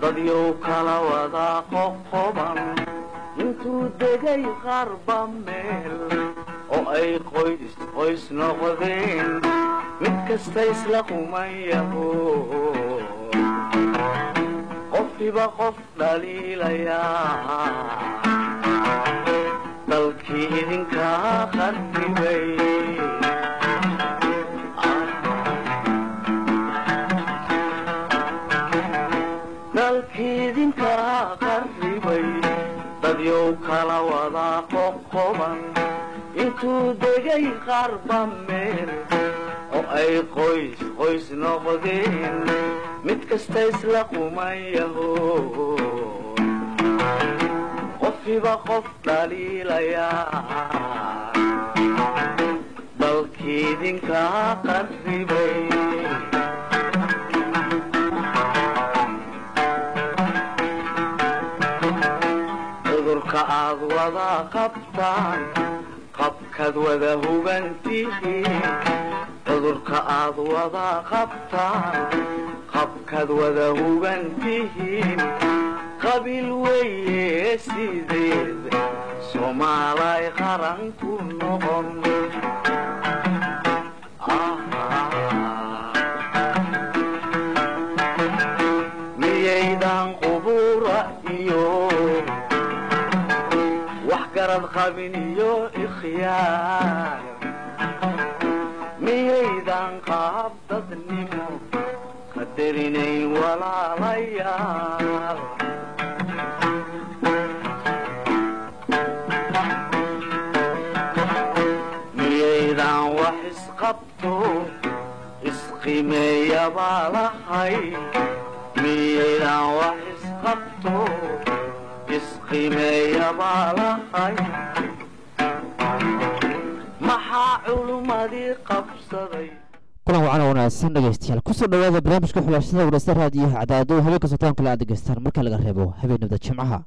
dadyow kala wada qoqoban intuu degay qarba meel oo ay qoys qoys noqdeen mid kasta isla qumayaho qofkiba qof dhaliilayaa dalkii idinkaa qarribay dalkii idinkaa qarribay dadyow kala wada qoqoban intuu degay qarba meel oo ay qoys qoys noqdeen mid kasta isla qumayaho qofkiba qof dhaliilayaa dalkii idinkaa qarribay cudurka aad wada qabtaan qabkaad wada hugantihiin cudurka aad wada qabtaan qabkaad wada hugantihiin qabiil weeye sideed soomaalay qaran ku noqon miyaydan qubura iyo wax garad qabin iyo ikhyaar miyaydan qaab dadnimo qadarinayn walaalayaal miyaydan wax isqabto isqimeeyabaa lahay miyaydan wax isqabto isqimeeyabaa lahay maxaa culummadii qabsaday kulan wacan oo wanaagsan dhegeystayaal kusoo dhawaada barnaamijka xulaashada wadhasta raadiyaha cadaado habeen kastoo taanka la aad degeystaan marka laga reebo habeenimada jimcaha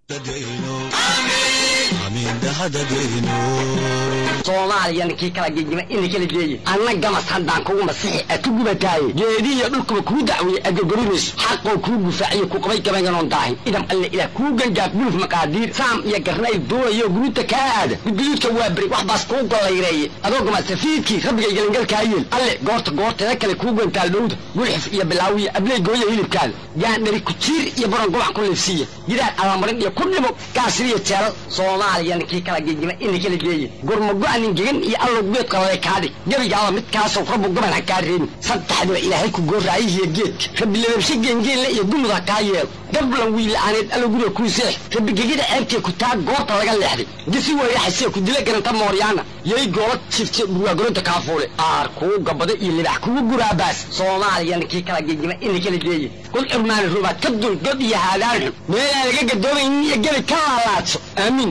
soomaaliya kii kala gegima ina kala geeye anna gamas haddaan kugu masixi a ku gubataaye geedihiyo dhulkuba kuu dacweeye agogorinayso xaqoo kuu gufaaciyo ku qabay gabaynganoon daahin idam alle ilaah kuu gangaaf guluf maqaadiir saam iyo garnayl duulayo guruuta kaa aada gudguduudka waa beri wax baas kuu gollayreeye adoo gamasafiidkii rabbigay gelingalkaa yeel alle goorta goorteeda kale kuu gantaal dhowda gulxif iyo bilaawiya abley gooya hilibkaada gaandhari kujiir iyo baron gubac ku liifsiiya gidaar alamarin iyo ku dhimo gaasiriyo jeelal soomaaliya kii kala gegima ina kala geeye gurmago-anin gegan iyo allow geed qalale kaadhig gebigaaba midkaasoo rabbu gaban ha kaa reebin saddexdiba ilaahay ku gooraayihiyo geedka rabbi lababshe geengeenle iyo gumud ha kaa yeelo gablan wiila'aaneed allow guriga kuu seex rabbi gegida ceebtee ku taa goorta laga leexday gisi weyraxasee ku dila garanta mooryaana yay goola jifte burwaagoronta kaafuule aar kuu gabada iyo libax kugu guraabaas soomaaliya kii kala gegima ina kala geeye kul curmaani rubaad ka dul god iyo haadaan xun meelaan laga gadoomaynin iyo gebi ka laalaadso aamiin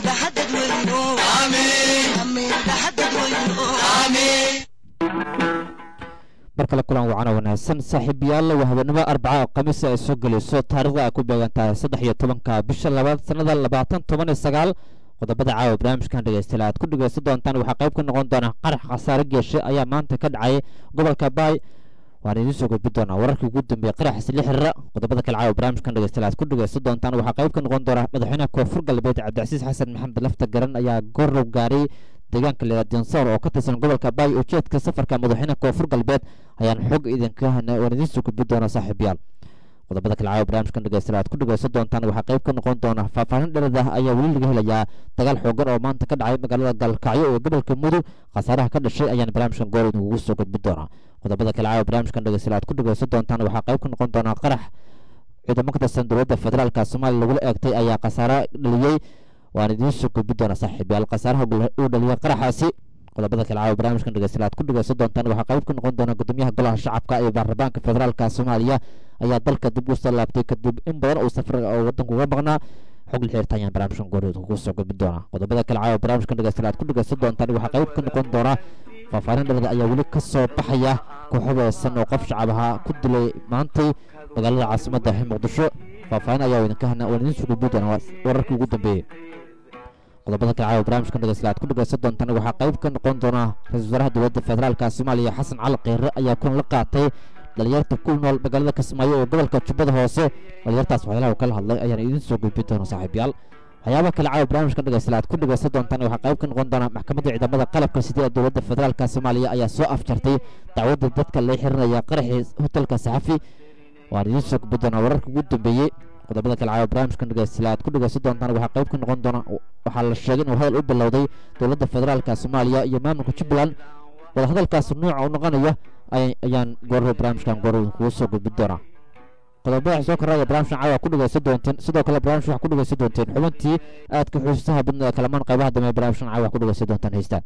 mar kale kulan wacan oo wanaagsan saaxiibayaal waa habeenimo arbaca oo khamiis ay soo gelayso taarikhda ay ku beegan tahay saddex iyo tobanka bisha labaad sanada labaatan toban iyo sagaal qodobada caawa barnaamijkan dhegeystayaal aad ku dhegeysan doontaan waxaa qayb ka noqon doona qarax khasaare geeshe ayaa maanta ka dhacay gobolka baay waan idiin soo gudbin doonaa wararkii ugu dambeeyey qaraxis la xiriira qodobada kale caawa barnaamijkan dhegeystayaal aad ku dhegeysan doontaan waxaa qayb ka noqon doona madaxweynaha koonfur galbeed cabdicasiis xasan maxamed lafta garan ayaa goorow gaaray deegaanka leedinsor oo ka tirsan gobolka baay ujeedka safarka madaxweynaha koonfur galbeed ayaan xog idinka hana waan idiin soo gudbin doonaa saaxiibayaal qodobada kale caawa barnaamijkan dhegeystayaal aad ku dhegeysan doontaan waxaa qayb ka noqon doona faahfaahin dhereed ah ayaa weli laga helayaa dagaal xoogan oo maanta ka dhacay magaalada gaalkacyo ee gobolka mudug khasaaraha ka dhashay ayaan barnaamijkan goor idinkugu soo gudbin doonaa qodobada kale caawa barnaamijkan dhegeystayaal aad ku dhegeysan doontaan waxaa qayb ka noqon doona qarax ciidamo ka tirsan dowladda federaalka soomaaliya lagula eegtay ayaa khasaare dhaliyey waan idiin soo gudbin doonaa saaxiibayaal khasaaraha uu dhaliyay qaraxaasi qodobada kale caawa barnaamijkan dhegeystayaal aad ku dhegeysan doontaan waxaa qayb ka noqon doona gudoomiyaha golaha shacabka ee baarlamaanka federaalka soomaaliya ayaa dalka dib u soo laabtay kadib in badan uu safar oo wadanku uga maqnaa xog la xiriirta ayaan barnaamijkan gooryood kugu soo gudbin doonaa qodobada kale caawa barnaamijkan dhegeystayaal aad ku dhegeysan doontaan waxaa qayb ka noqon doona faahfaahin dhalada ayaa weli ka soo baxaya kooxabeesan oo qof shacab ahaa ku dilay maantay magaalada caasimadda ee muqdisho faahfaahin ayaa idinka hana waan idiin soo gudbin doonaa wararkii ugu dambeeyey qodobada kale caawa barnaamijkan dhegeystayaal aad ku dhegeysan doontaan waxaa qayb ka noqon doona ra-iisul wasaaraha dowladda federaalka soomaaliya xasan cali kheyre ayaa kulan la qaatay dhalinyarta ku nool magaalada kismaayo ee gobolka jubbada hoose dhalinyartaas waxyaalaha uu kala hadlay ayaan idiin soo gudbin doona saaxiibayaal waxyaabaha kale caawa barnaamijkan dhegeysta aad ku dhegeysan doontaan waxaa qayb ka noqon doona maxkamadda ciidamada qalabka sida ee dowladda federaalka soomaaliya ayaa soo afjartay dacwadda dadka la xirinaya qaraxii hotelka saxafi waan idiin soo gudbin doonaa wararka ugu dambeeyey qodobada kale caawa barnaamijkan dhegeysta aad ku dhegeysan doontaan waxaa qayb ka noqon doona waxaa la sheegay inuu hadal u bilowday dowladda federaalka soomaaliya iyo maamulka jubbaland wadahadalkaas nuuca u noqonaya ayaan goorro barnaamijkan goorro kugu soo gudbin doonaa qodobada soo koraya barnaamijkan caawa ku dhegeysan doonteen sidoo kale barnaamij waxaa ku dhegeysan doonteen xubintii aadka xusuustaha badna ee kalamaan qaybaha dambe barnaamijkan caawa ku dhegeysan doontaan heystaan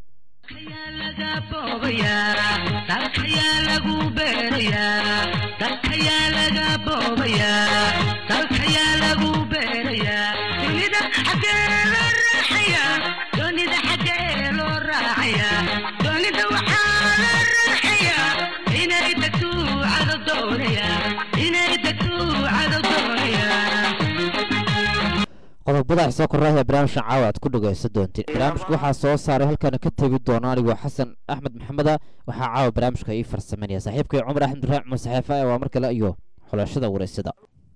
qodobada soo koraya barnaamijkan caawa aad ku dhegeysan doonteen barnaamijka waxaa soo saaray halkaana ka tegi doona anigoo xasan axmed maxameda waxaa caawa barnaamijka ii farsameynaya saaxiibkay cumar axmed ibraahim cumar saxeefa ee waa mar kale iyo xulashada wareysada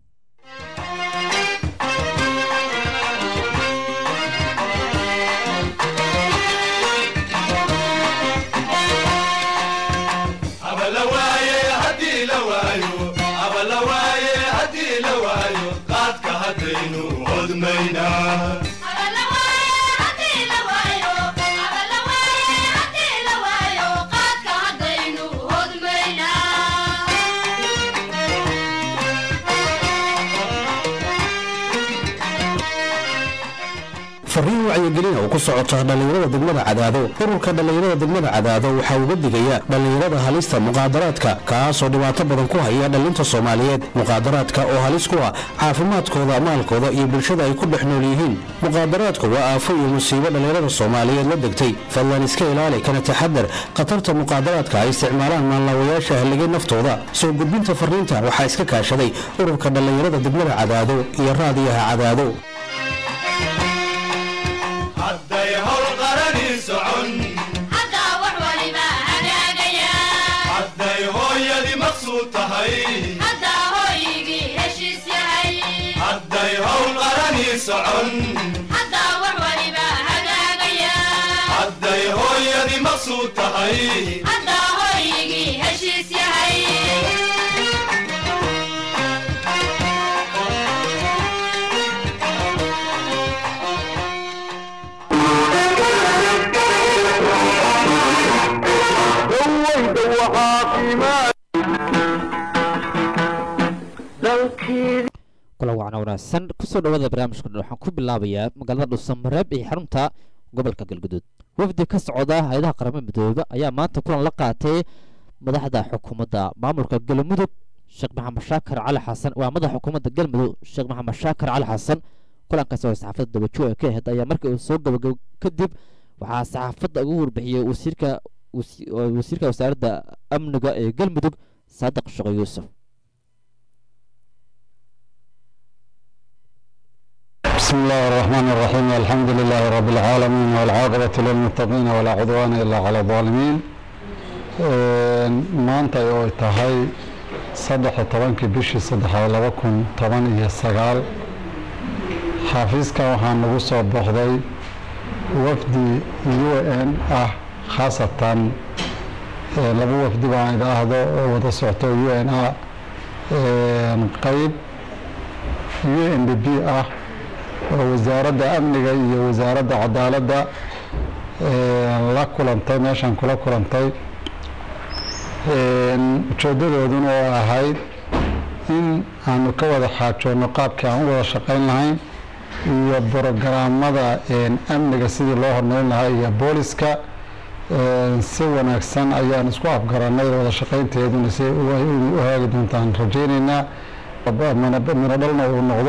fariin wacyigelina oo ku socota dhallinyarada degmada cadaado ururka dhallinyarada degmada cadaado waxaa uga digaya dhallinyarada halista muqaadaraadka kaasoo dhibaato badan ku haya dhallinta soomaaliyeed muqaadaraadka oo halis ku ah caafimaadkooda maalkooda iyo bulshada ay ku dhex nool yihiin muqaadaraadku waa aafo iyo musiibo dhallinyarada soomaaliyeed la degtay fadlan iska ilaali kana taxadar khatarta muqaadaraadka ay isticmaalaan maanlaawayaasha halligay naftooda soo gudbinta fariinta waxaa iska kaashaday ururka dhallinyarada degmada cadaado iyo raadiyaha cadaado hadday hawl qarani socon hadday hooyadii maqsuud tahay hadday hawl qarani socon hadday hooyadii maqsuud tahay dawayda waxaa qiimaa dalkeedii kula wacna wanaagsan kusoo dhawaada barnaamijka dhan waxaan ku bilaabayaa magaalada dhuusamareeb iyo xarunta gobolka galguduud wafdi ka socda hay-adaha qaramada midooba ayaa maanta kulan la qaatay madaxda xukuumadda maamulka galmudug sheekh maxamed shaakar cali xasan waa madaxa xukuumadda galmudug sheekh maxamed shaakar cali xasan kulankaasi oo saxaafadda dabajo ee ka ahayd ayaa markii uu soo gabagabo kadib waxaa saxaafadda ugu warbixiyey wasiirka wasi- wasiirka wasaaradda amniga ee galmudug saadiq shaqo yuusuf بسم الله الرحمن الرحيم الحمد لله رب العالمين والعاقبة للمتقين ولا عدوان إلا على الظالمين maanta ay oo tahay saddex iyo tobankii bishii saddexaad laba kun toban iyo sagaal xafiiska waxaa nagu soo boqday wafdi u n ah khaasatan laba wafdi baan idhaahdo oo wada socto u n ah qeyb u n d b ah oo wasaaradda amniga iyo wasaaradda cadaaladda la kulantay meeshan kula kulantay ujeedadooduna oo ahayd in aanu ka wada xaajoonno qaabkii aan u wada shaqayn lahayn iyo brogaraamada amniga sidii loo hormarin lahaa iyo booliska si wanaagsan ayaan isku afgaranay wada shaqaynteeduna si u haagi doontaan rajaynaynaa mino dhalna uu noqdo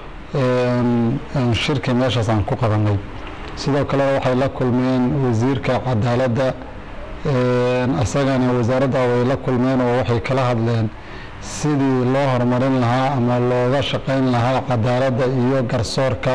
shirki meeshaas aan ku qabanay sidoo kale waxay la kulmeen wasiirka cadaaladda isagana wasaaradda way la kulmeen oo waxay kala hadleen sidii loo horumarin lahaa ama looga shaqayn lahaa cadaaladda iyo garsoorka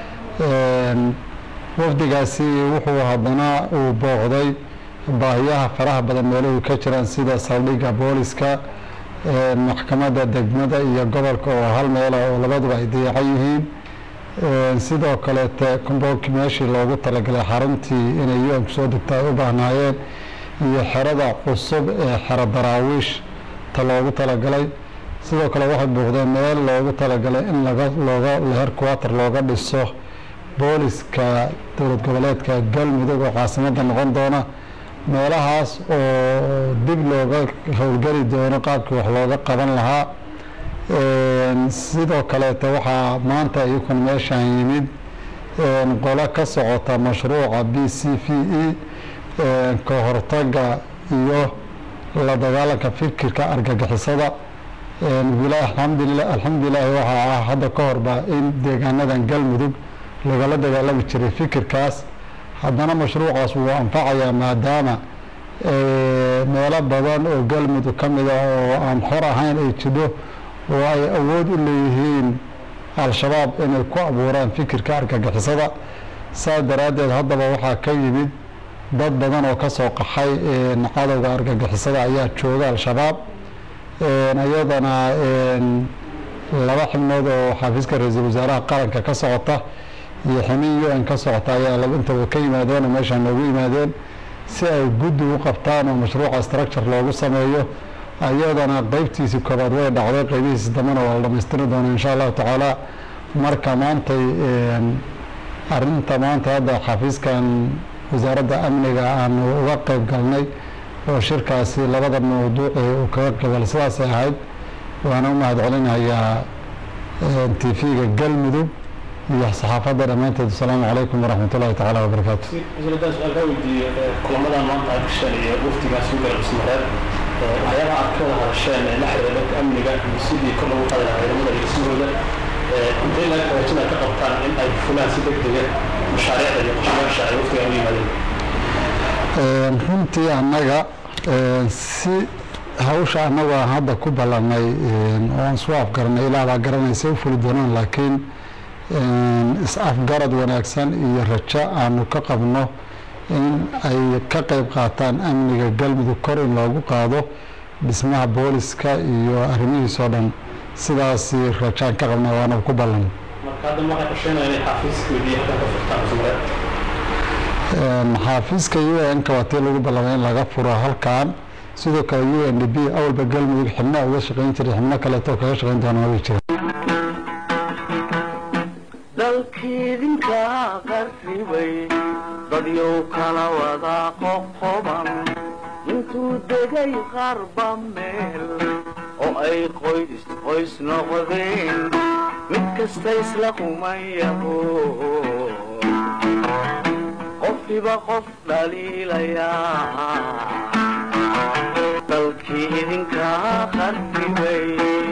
wafdigaasi wuxuu haddana uu booqday baahiyaha faraha badan meeluhu ka jiraan sida saldhigga booliska maxkamadda degmada iyo gobolka oo hal meela oo labaduba ay dayacan yihiin sidoo kaleete komboolkii meeshii loogu talagalay xaruntii inay u kusoo degta ay u baahnaayeen iyo xerada cusub ee xero daraawiish ta loogu talagalay sidoo kale waxay buuqdeen meel loogu talagalay in laga looga herquater looga dhiso booliska dowlad goboleedka galmudug oo caasimadda noqon doona meelahaas oo dib looga howlgeli doono qaabkii wax looga qaban lahaa sidoo kaleete waxaa maanta iyakun meeshaan yimid qolo ka socota mashruuca b c v e ka hortaga iyo la dagaalanka fikirka argagixisada alxamdulila alxamdulilaahi waxaa ah hadda ka horba in deegaanadan galmudug lagala dagaalami jiray fikirkaas haddana mashruucaas wuu anfacayaa maadaama meelo badan oo galmudug ka mida oo aan xor ahayn ay jidho oo ay awood u leeyihiin al-shabaab inay ku abuuraan fikirka argagixisada saas daraaddeed haddaba waxaa ka yimid dad badan oo ka soo qaxay cadowga argagixisada ayaa jooga al-shabaab iyadana laba xibnood oo xafiiska ra-iisul wasaaraha qaranka ka socota iyo xinin u n ka socota ayaa intaba ka yimaadeen oo meeshaan noogu yimaadeen si ay guddi u qabtaan oo mashruuca structure loogu sameeyo iyadana qeybtiisii koobaad way dhacday qeybihiisi dambena waa la dhamaystiri doona insha allahu tacaala marka maantay arinta maanta hadda xafiiskan wasaaradda amniga aanu uga qeyb galnay oo shirkaasi labada mawduuc uu kaga qeybgalay sidaasay ahayd waana u mahad celinayaa t v-ga galmudug iyo saxaafadda dhammaanteed asalaamu calaykum waraxmat ullahi tacaala wabarakaatu wasiiradaan su-aal kaa weydiiye kulamadan maanta aad gasheen iyo waftigaas u galay bismareed waxyaabaha aad ka wada hadasheen ee la xiriira dhanka amniga iyo sidii kor lagu qaadi lahaa ciidamada iyo dhismahooda intay laga hagaajina ka qabtaan in ay fulaan si degdega mashaariicda iyo qorshayaasha ay waftigan u yimaadeen runtii annaga si hawsha annagu aan hadda ku ballanay oo aan isu afgaranay ilaa baa garanaysa u fuli doonaan laakiin is-afgarad wanaagsan iyo rajo aanu ka qabno in ay ka qeyb qaataan amniga galmudug kor in loogu qaado dhismaha booliska iyo arrimihiisoo dhan sidaasi rajaan ka qabna waana ku ballan marka hadda waxay qorsheynaya inay xaafiiskoodii halkan ka furtaan bismareed xaafiiska u n ka waa tii lagu ballamay in laga furo halkan sidoo kale u n d b awalba galmudug xibna uga shaqayn jiray xibno kaleeto kaga shaqayn doona way jira dalkiidinka qarribay dadyow kala wada qoqoban intuu degay qarba meel oo ay qoys qoys noqdeen mid kasta isla qumayaho qofkiba qof dhaliilayaa dalkii idinka qarribay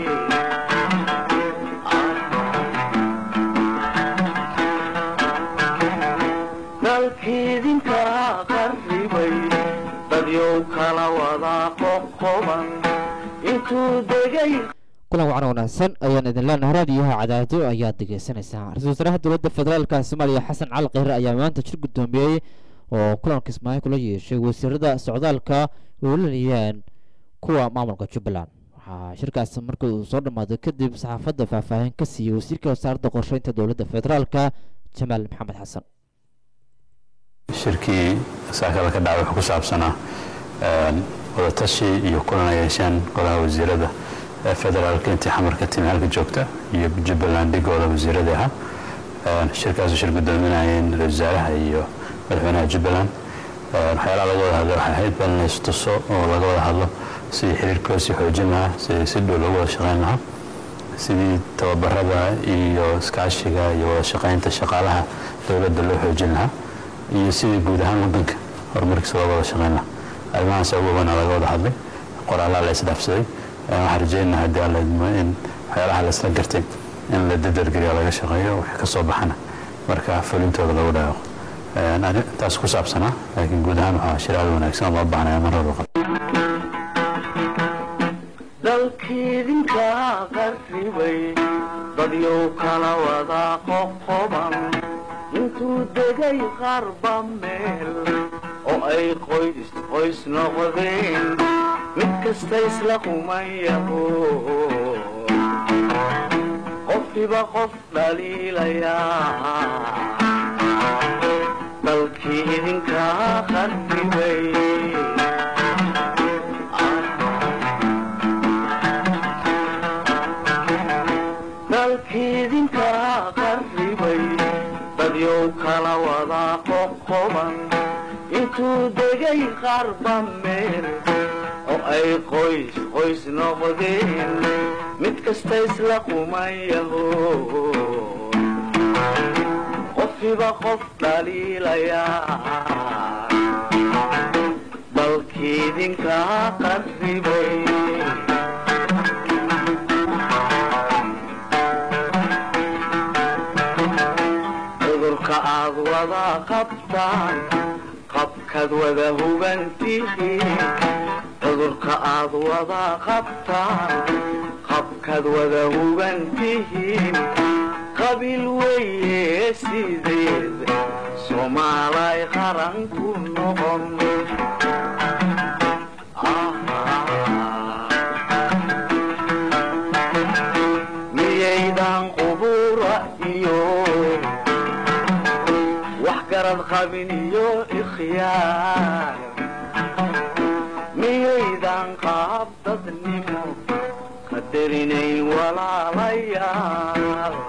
dalkiidinka qarribay dadyow kala wada qoqoban intuu degay kulan wacan wanaagsan ayaan idin leenahay raadiyaha cadaado ayaad degeysanaysaan ra-isul wasaaraha dowladda federaalka soomaaliya xasan cali kheyre ayaa maanta jir guddoomiyey oo kulanka ismaaciil kula yeeshay wasiirada socdaalka weelanayeen kuwa maamulka jubbaland waxaa shirkaas markii uu soo dhammaaday kadib saxaafadda faahfaahin ka siiyey wasiirka wasaaradda qorsheynta dowladda federaalka jamaal maxamed xasan shirkii saakada ka dhacay wuxuu ku saabsanaa wadatashi iyo kulan ay yeesheen golaha wasiirada ee federaalka intii xamarka timi halka joogta iyo jubbaland dhigooda wasiiradii ahaa shirkaasu shir guddoominayeen ra-isul wasaaraha iyo madaxweynaha jubbaland waxyaalaha laga wada hadlay waxay ahayd bal inays tuso oo laga wada hadlo sidii xiriirkooda sii xoojin lahaa sidii si dhow loogu wada shaqayn lahaa sidii tababarada iyo iskaashiga iyo wada shaqaynta shaqaalaha dowladda loo xoojin lahaa iyo sidii guud ahaan wadanka horumarkiisa looga wada shaqayn lahaa arrimahaas ugu weyn laga wada hadlay qoraalaa la isdhaafsaday waxaan rajaynaha haddii alla idmo in waxyaalaha la isla gartay in la dadargeliya laga shaqeeyo wixii ka soo baxana marka fulintooda lagu dhaaqo intaas ku saabsanaa laakiin guud ahaan waxaa shiraada wanaagsan loo baahnaya mar walba dalkiidinka qarribay dadyow kala wada qoqoban intuu degay qarba meel oo ay qoys qoys noqdeen mid kasta isla qumayaho qofkiba qof dhaliilayaa dalkii idinkaa qarribay dalkii idinkaa qarribay dadyow kala wadaa qoqoban intuu degay qarba meel oo ay qoys qoys noqdeen mid kasta isla qumayaho qofkiba qof dhaliilayaa dalkii idinkaa qarribay cudurka aad wada qabtaan qabkaad wada hugantihiin cudurka aad wada qabtaan qabkaad wada hugantihiin qabiil weeye sideed soomaalay qaran ku noqon miyaydan qubura iyo wax garad qabin iyo ikhyaar miyaydan qaab dadnimo qadarinayn walaalayaal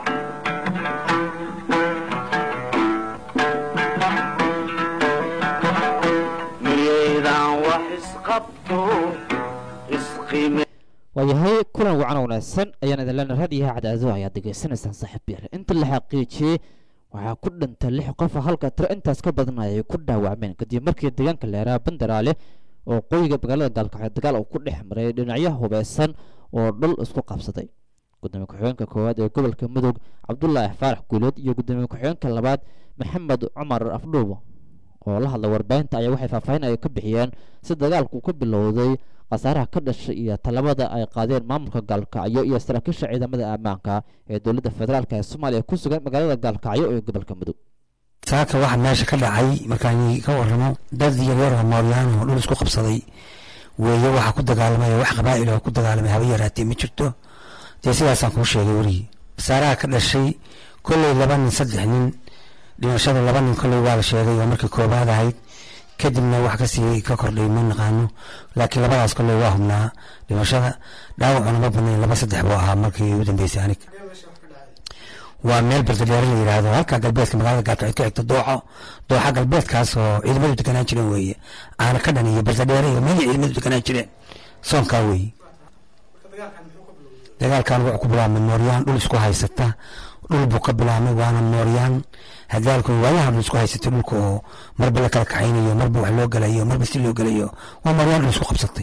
miyaydan wax isqabto isqime waayahay kulan wacan wanaagsan ayaan idin leenahay raadiyaha cadaado ayaad degeysanaysaan saaxiib yar inta la xaqiijiyey waxaa ku dhintay lix qof halka tiro intaas ka badan ay ku dhaawacmeen kadib markii deegaanka leeraa bandaraale oo qoyiga magaalada gaalkacyo dagaal uu ku dhex maray dhinacyo hubeysan oo dhul isku qabsaday gudoomiye ku-xigeenka koowaad ee gobolka mudug cabdulaahi faarax guuleed iyo gudoomiye ku-xigeenka labaad maxamed cumar afdhuubo oo la hadlay warbaahinta ayaa waxay faahfaahin ay ka bixiyeen si dagaalku ka bilowday khasaaraha ka dhashay iyo talabada ay qaadeen maamulka gaalkacyo iyo saraakiisha ciidamada ammaanka ee dowladda federaalk ee soomaaliya ku sugan magaalada gaalkacyo ee gobolka mudug saaka waxaa meesha ka dhacay markaan ka waramo dad yaryar oo mooryaano oo dhul isku qabsaday weeye waxaa ku dagaalamay wax qabaa'il oo ku dagaalamay haba yaraatee ma jirto dee sidaasaan kuu sheegay werigi khasaaraha ka dhashay kolley laba nin saddex nin dhimashada laba nin kolley waa la sheegay oo markii koobaad ahayd kadibna wax kasii ka kordhay ma naqaano laakiin labadaas kolley waa hubnaa dhimashada dhaawacuna ma badnayn laba saddex buu ahaa markii u dambeysay anig waa meel bardadheere la yidhaahdo halka galbeedka magaalada gaarkacyo ka xigta dooxo dooxa galbeedkaas oo ciidamadu deganaan jireen weeye caana ka dhan iyo bardadheere iyo meel ciidamadu deganaan jireen soonkaa weeye dagaalkan wuxuu ku bilaabmay mooryaan dhul isku haysata dhul buu ka bilaabmay waana mooryaan hadaalku waayahan dhul isku haysatay dhulka oo marba la kala kaxaynayo marba wax loo gelayo marba si loo gelayo waa mooryaan dhul isku qabsatay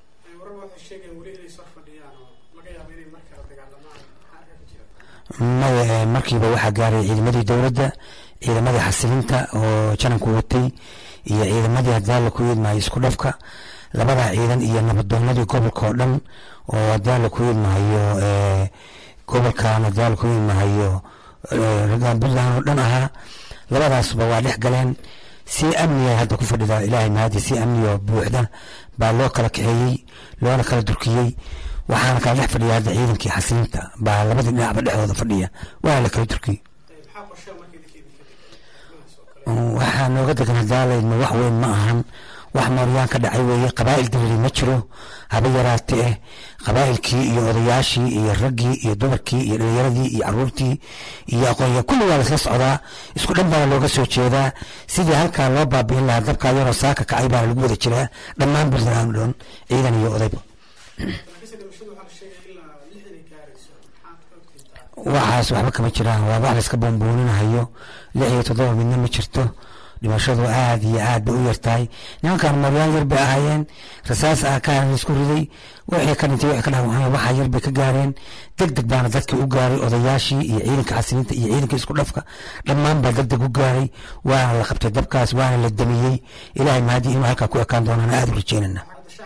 maya markiiba waxaa gaaray ciidamadii dowladda ciidamadii xasilinta oo jananku watay iyo ciidamadii hadaala ku yidmaayo isku dhafka labadaa ciidan iyo nabadoonadii gobolka oo dhan oo hadaala ku yidmaayo gobolkan hadaala ku yidmaayo puntland oo dhan ahaa labadaasba waa dhex galeen si amniga hadda ku fadhida ilaahay mahadi si amniga buuxda baa loo kala kaxeeyey loona kala durkiyey waxaana kala dhex fadhiya hadda ciidankii xasilinta baa labadii dhinacba dhexdooda fadhiya waana la kala durkiyey waxaa nooga degan hadaalaydma wax weyn ma ahan wax mooryaan ka dhacay weeye qabaa'il diriri ma jiro haba yaraate eh qabaa'ilkii iyo odayaashii iyo raggii iyo dumarkii iyo dhalinyaradii iyo caruurtii iyo aqoonyaa kulli waa laisla socdaa isku dhan baana looga soo jeedaa sidii halkaa loo baabi'in lahaa dabkaa yaroo saaka kacay baana lagu wada jiraa dhammaan puntland dhan ciidan iyo odayba waxaas waxba kama jiraan waa wax layska boonbooninahayo lix iyo toddoba midna ma jirto dhimashadu aad iyo aad bay u yartahay nimankan mooryaan yar bay ahaayeen rasaas ah kaan isku riday wixii ka dhintay wixii ka dhaawacmay waxaa yar bay ka gaareen deg deg baana dadkii u gaaray odayaashii iyo ciidanka xasilinta iyo ciidanka isku dhafka dhammaan baa deg deg u gaaray waana la qabtay dabkaas waana la damiyey ilaahay mahadi inuu halkaa ku ekaan doonaan aad u rajeynana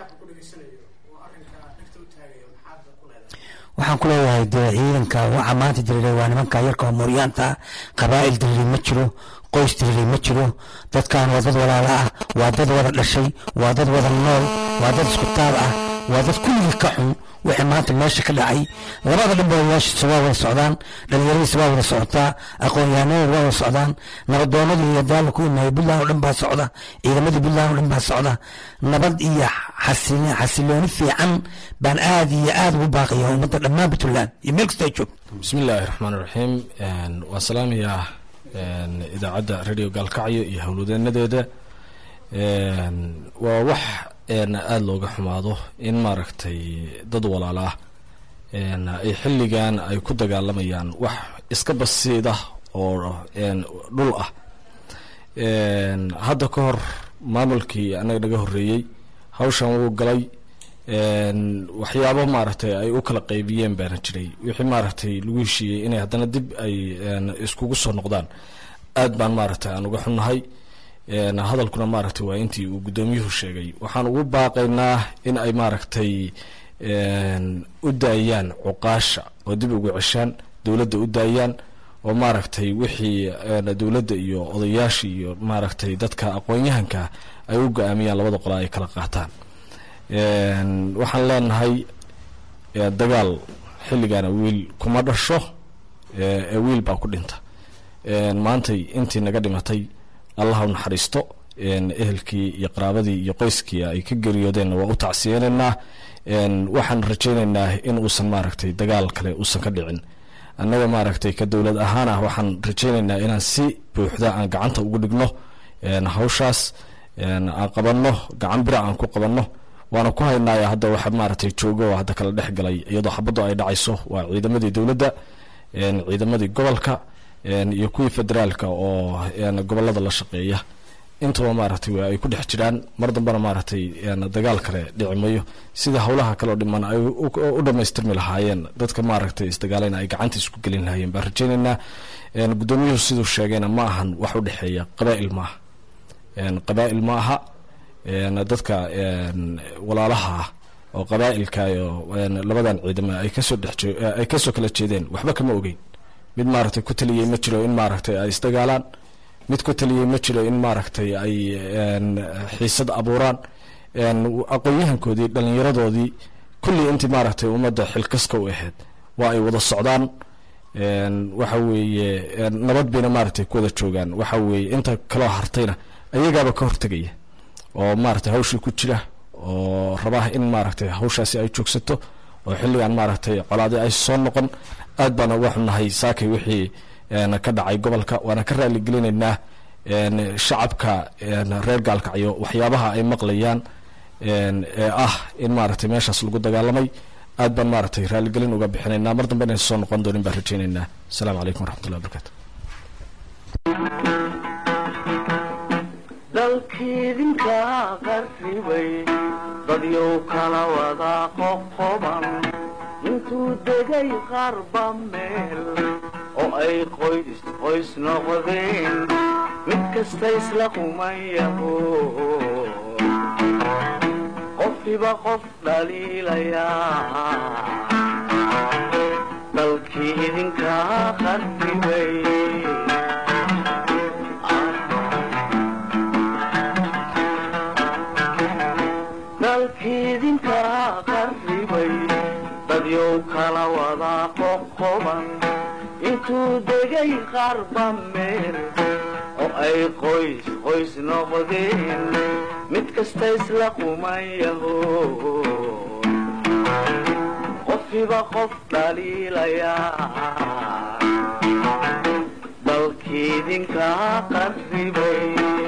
waxaan ku leeyahay dee ciidanka waxa maanta diriiray waa nimanka yarka oo mooryaanta ah qabaa'il diriiray ma jiro qoys diriiray ma jiro dadkan waa dad walaala ah waa dad wada dhashay waa dad wada nool waa dad isku taab ah waa dad kulligii ka xun wixii maanta meesha ka dhacay labada dhanba odayaashiisa waa wada socdaan dhallinyaradiisa waa wada socotaa aqoon-yahanada waa wada socdaan nabadoonadii iyo daala ku imaayay puntland oo dhan baa socda ciidamadii puntland oo dhan baa socda nabad iyo xasili xasilooni fiican baan aad iyo aad ugu baaqaya ummadda dhammaan puntland iyo meel kasta ay joogto bismi illaahi raxmaan iraxiim waan salaamayaa idaacadda radio gaalkacyo iyo howlwadeenadeeda waa wax aada looga xumaado in maaragtay dad walaal ah ay xilligan ay ku dagaalamayaan wax iska basiida oo dhul ah hadda ka hor maamulkii anaga naga horreeyey hawshan wuu galay waxyaabo maaragtay ay u kala qaybiyeen baana jiray wixii maaragtay lagu heshiiyey inay haddana dib ay iskugu soo noqdaan aad baan maaragtay aan uga xunnahay hadalkuna maaragtay waa intii uu guddoomiyuhu sheegay waxaan ugu baaqaynaa in ay maaragtay u daayaan cuqaasha oo dib ugu ceshaan dowladda u daayaan oo maaragtay wixii dowladda iyo odayaasha iyo maaragtay dadka aqoon-yahanka ay u go-aamiyaan labada qola ay kala qaataan waxaan leenahay dagaal xilligaana wiil kuma dhasho ee wiil baa ku dhinta maantay intii naga dhimatay allah u naxariisto ehelkii iyo qaraabadii iyo qoyskii ay ka geriyoodeenna waa u tacsiyeenaynaa waxaan rajaynaynaa in uusan maaragtay dagaal kale uusan ka dhicin annaga maaragtay ka dowlad ahaan ah waxaan rajaynaynaa inaan si buuxda aan gacanta ugu dhigno hawshaas aan qabanno gacan bira aan ku qabanno waana ku haynaya hadda waxa maaragtay joogo oo hadda kala dhex galay iyadoo xabaddu ay dhacayso waa ciidamadii dowladda ciidamadii gobolka iyo kuwii federaalka oo gobolada la shaqeeya intaba maaragtay waa ay ku dhex jiraan mar dambena maaragtay dagaal kale dhici mayo sida howlaha kaleo dhiman ay u dhamaystirmi lahaayeen dadka maaragtay isdagaalayna ay gacanta isku gelin lahaayeen baan rajaynaynaa guddoomiyuhu siduu sheegayna ma ahan wax u dhexeeya qabaa'il maaha qabaa'il ma aha dadka walaalaha ah oo qabaa'ilka iyo labadan ciidamo ay kasoo dhex ay kasoo kala jeedeen waxba kama ogeyn mid maaragtay ku taliyey ma jiro in maaragtay ay isdagaalaan mid ku taliyey ma jiro in maaragtay ay xiisad abuuraan aqoon-yahankoodii dhallinyaradoodii kullii intii maaragtay ummadda xilkaska u ahayd waa ay wada socdaan waxa weeye nabad bayna maaragtay ku wada joogaan waxa weeye inta kaloo hartayna ayagaaba ka hortegaya oo maaragtay hawshii ku jira oo rabaa in maaragtay hawshaasi ay joogsato oo xilligan maaragtay colaadi ay soo noqon aad baana uga xunnahay saakay wixii ka dhacay gobolka waana ka raali gelinaynaa shacabka reer gaalkacyo waxyaabaha ay maqlayaan ee ah in maaragtay meeshaas lagu dagaalamay aad baan maaragtay raaligelin uga bixinaynaa mar dambe inaysa soo noqon doonin baan rajaynaynaa asalaamu calaykum waraxmatullahi wabarakatu dalkiidinka qarribay dadyow kala wada qoqoban intuu degay qarba meel oo ay qoys qoys noqdeen mid kasta isla qumayaho qofkiba qof dhaliilayaa dalkii idinka qarribay dalkiidinka qarribay dadyow kala wada qoqoban intuu degay qarba meel oo ay qoys qoys noqdeen mid kasta isla qumayaho qofkiba qof dhaliilayaa dalkiidinka qarribay